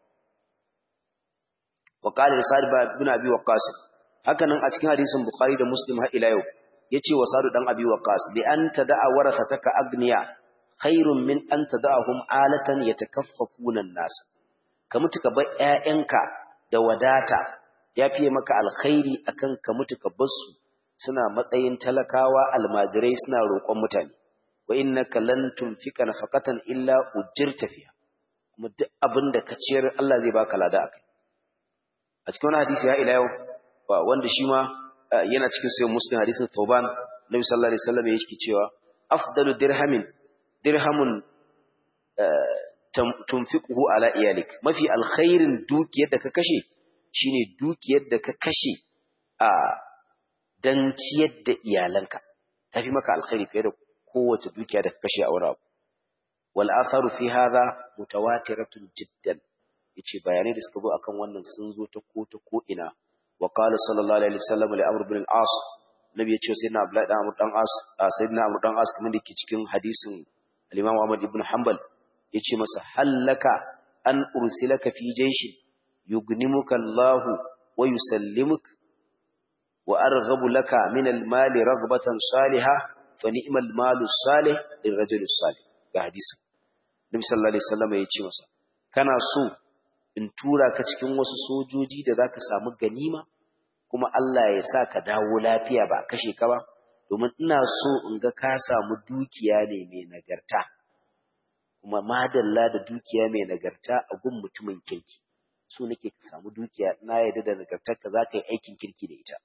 wa qala sa'id bin abi waqqas hakanan a cikin hadisin bukhari da muslim har ila yau yace wa sa'id dan abi waqqas bi an tada'a warathataka agniya khairun min an tada'ahum alatan yatakaffafuna an-nas ka mutu ka bar ƴaƴanka da wadata yafiye maka alkhairi akan ka mutu ka bar su suna matsayin talakawa almajirai suna roƙon mutane wa innaka lan tunfika nafaqatan illa ujirta fiha kuma duk abin da ka ciyar Allah zai baka lada akai a cikin wani hadisi ya ila yau wanda shi ma yana cikin sayin muslim hadisin Thawban Nabi sallallahu alaihi wasallam yake cewa afdalu dirhamin dirhamun tunfiquhu ala iyalik mafi alkhairin dukiyar da ka kashe shine dukiyar da ka kashe a dan ciyar da iyalanka tafi maka alkhairi fiye da kowace dukiya da ka kashe a wani abu wal atharu fi hadha mutawatiratun jiddan yace bayanai da suka zo akan wannan sun zo ta ko ta ko ina wa qala sallallahu alaihi wasallam li amr ibn al-as nabi yace sayyidina abdullahi dan amr dan as sayyidina amr dan as kamar dake cikin hadisin al-imam ahmad ibn hanbal yace masa hallaka an ursilaka fi jayshin yugnimuka allah wa yusallimuka wa arghabu laka min al-mali raghbatan salihah fa ni'mal malu salih lirajul salih ga hadisin nabi sallallahu alaihi wasallam yace masa kana so in tura ka cikin wasu sojoji da zaka samu ganima kuma Allah ya sa ka dawo lafiya ba kashe ka ba domin ina so in ga ka samu dukiya ne mai nagarta kuma madalla da dukiya mai nagarta a gun mutumin kirki so nake ka samu dukiya na yarda da nagartar ka zaka yi aikin kirki da ita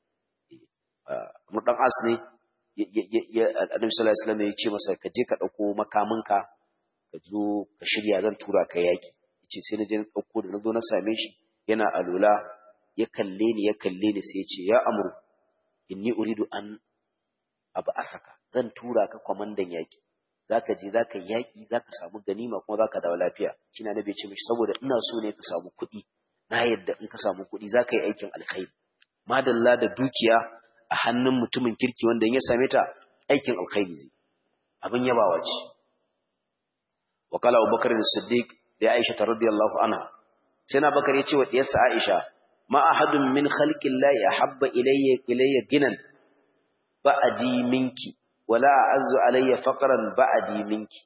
mu dan as ne Annabi sallallahu alaihi wasallam ya ce masa ka je ka dauko makaminka ka zo ka shirya zan tura ka yaki yace sai na je na dauko da nazo na same shi yana alula ya kalle ni ya kalle ni sai ya ce ya amru inni uridu an asaka zan tura ka kwamandan yaki zaka je zaka yaki zaka samu ganima kuma zaka dawo lafiya kina nabi ce mishi saboda ina so ne ka samu kuɗi na yadda in ka samu kuɗi zaka yi aikin alkhairi madalla da dukiya a hannun mutumin kirki wanda in ya same ta aikin alkhairi zai abin yabawa ce wa qala abubakar as-siddiq da aisha radiyallahu anha sai na bakar yace wa diyarsa aisha ma ahadun min khalqi llahi ahabba ilayya ilayya ginan ba'di minki wala a'azzu alayya faqran ba'di minki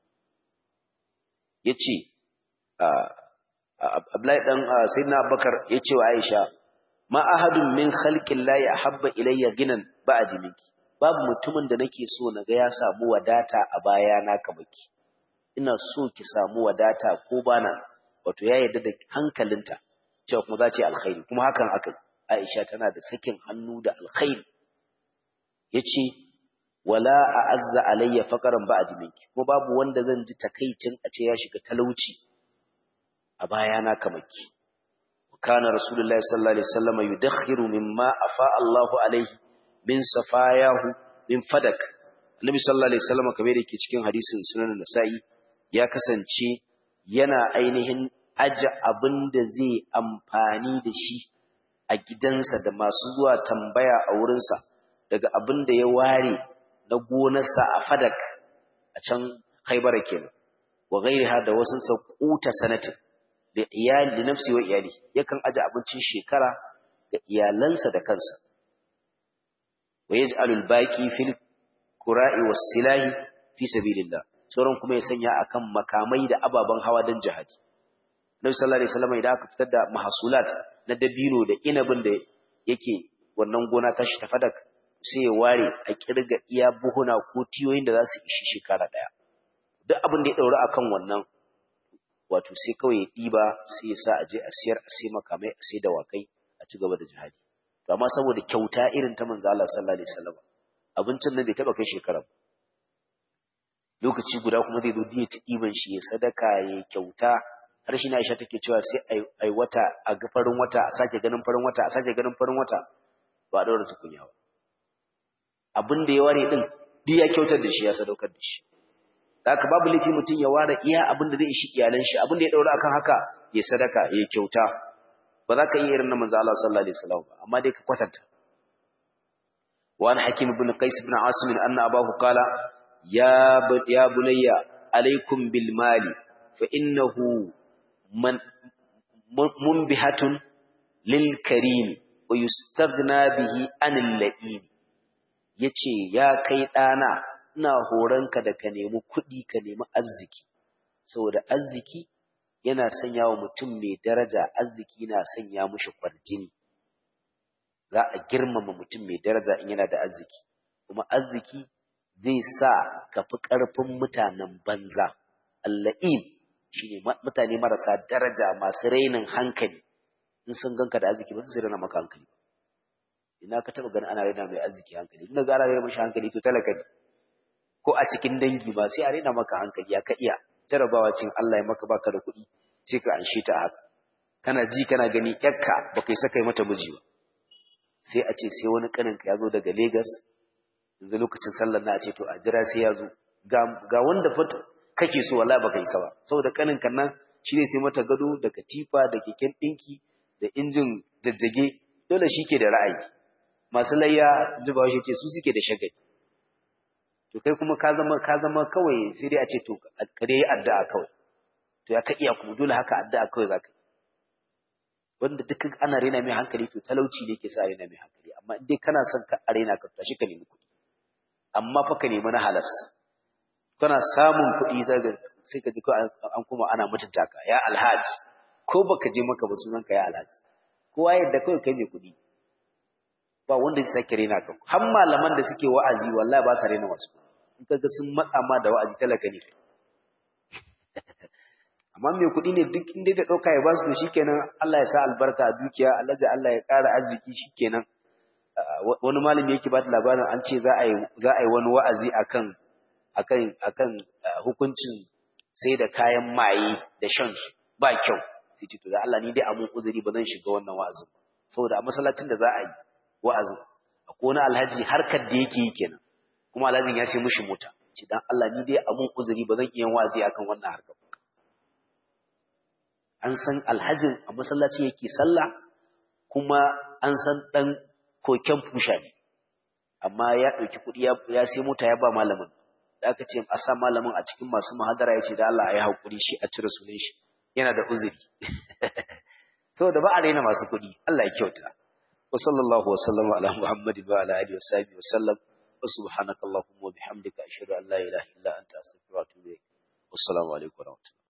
yace Abdullahi dan Sayyidina Abubakar yace wa Aisha ma ahadun min khalqi llahi ahabba ilayya ginan ba'di minki babu mutumin da nake so naga ya samu wadata a baya na kamaki ina so ki samu wadata ko bana wato ya yarda da hankalinta cewa kuma za ta yi alkhairi kuma hakan aka Aisha tana da sakin hannu da alkhairi yace wala a'azza alayya faqran ba'di minki kuma babu wanda zan ji takeicin a ce ya shiga talauci a bayana kamaki kana rasulullahi sallallahu alaihi wasallam yudakhiru mimma afa Allahu alaihi min safayahu min fadak annabi sallallahu alaihi wasallam kamar yake cikin hadisin sunan nasa'i ya kasance yana ainihin aje abin da zai amfani da shi a gidansa da masu zuwa tambaya a wurinsa daga abin da ya ware na gonarsa a fadak a can haibara kenan wa gairiha da wasu sakuta sanatin da iyali da nafsi wa iyali yakan aje abincin shekara ga iyalansa da kansa wa yaj'alul baqi fil qura'i was silahi fi sabilillah sauran kuma ya sanya akan makamai da ababen hawa don jihadi Nabi sallallahu alaihi wasallam idan aka fitar da mahsulat na dabino da inabin da yake wannan gona ta shi ta fadak sai ya ware a kirga iya buhuna ko tiyoyin da za su ishi shekara daya duk abin da ya daura akan wannan wato sai kawai ya diba sai ya sa a je a siyar a sai makamai a sai dawakai a ci gaba da jihadi to amma saboda kyauta irin ta manzo Allah sallallahu alaihi wasallam abincin nan bai taba kai shekara ba lokaci guda kuma zai zo diya ta ɗiban shi ya sadaka ya kyauta har shi na Aisha take cewa sai ai wata a ga farin wata a sake ganin farin wata a sake ganin farin wata ba a daura tukunya ba abin da ya ware din duk ya kyautar da shi ya sadaukar da shi haka babu laifi mutum ya ware iya abin da zai ishi iyalan shi abin da ya daura akan haka ya sadaka ya kyauta ba za ka yi irin na manzo Allah sallallahu alaihi wasallam ba amma dai ka kwatanta wa an hakim ibn qais ibn asim anna abahu qala ya ya bunayya alaikum bil mali fa innahu man munbihatun lil karim wa yustaghna bihi anil la'im yace ya kai dana ina horanka da ka nemi kuɗi ka nemi arziki saboda arziki yana sanya wa mutum mai daraja arziki na sanya mushi kwarjini za a girmama mutum mai daraja in yana da arziki kuma arziki zai sa ka fi ƙarfin mutanen banza alla'im shine mutane marasa daraja masu rainin hankali in sun ganka da arziki ba su raina maka hankali ba ina ka taba ganin ana raina mai arziki hankali ina ga ana raina mashi hankali to talaka ne ko a cikin dangi ba sai a raina maka hankali ya ka iya jarabawa cin Allah ya maka baka da kuɗi sai ka anshe ta haka kana ji kana gani yakka baka yi saka mata miji ba sai a ce sai wani kanin ka ya zo daga Lagos yanzu lokacin sallar na a ce to a jira sai ya zo ga wanda fata kake so wallahi baka yi ba saboda kanin kan nan shine sai mata gado da katifa da keken dinki da injin jajjage dole shike da ra'ayi masu layya jibawa shi ce su suke da shagali to kai kuma ka zama ka zama kawai sai dai a ce to ka dai addu'a kawai to ya ka iya kuma dole haka addu'a kawai zaka yi wanda duk ana rena mai hankali to talauci ne ke sa rena mai hankali amma in dai kana son ka arena ka tashi ka nemi kuɗi amma fa ka nemi na halas kana samun kuɗi daga sai ka ji ko an kuma ana mutunta ka ya alhaji ko baka je maka ba sunan ka ya alhaji kowa yadda kawai kai mai kuɗi ba wanda zai sake rena ka har malaman da suke wa'azi wallahi ba sa rena wasu in kaga sun matsa ma da wa'azi talaka ne amma mai kuɗi ne duk inda da ɗauka ya ba su to shikenan Allah ya sa albarka a dukiya Allah ya Allah ya ƙara arziki shikenan wani malami yake ba da labarin an ce za a yi za a yi wani wa'azi akan akan akan hukuncin sai da kayan maye da shan su ba kyau sai ce to da Allah ni dai amun uzuri ba zan shiga wannan wa'azin saboda a masallacin da za a yi wa'azin akwai wani alhaji harkar da yake yi kenan kuma alhajin ya sai mishi mota ce dan Allah ni dai amun uzuri ba zan iya wa'azi akan wannan harkar an san alhajin a masallaci yake sallah kuma an san dan koken fusha ne amma ya ɗauki kuɗi ya sai mota ya ba malamin da aka ce a sa malamin a cikin masu muhadara ya ce da Allah ya yi haƙuri shi a cire sunan shi yana da uzuri saboda ba a raina masu kuɗi Allah ya kyauta wa sallallahu wa sallama ala muhammadin wa ala alihi wa sahbihi wa sallam wa subhanakallahumma wa bihamdika ashhadu an la ilaha illa anta astaghfiruka wa atubu ilayk wassalamu alaikum wa rahmatullahi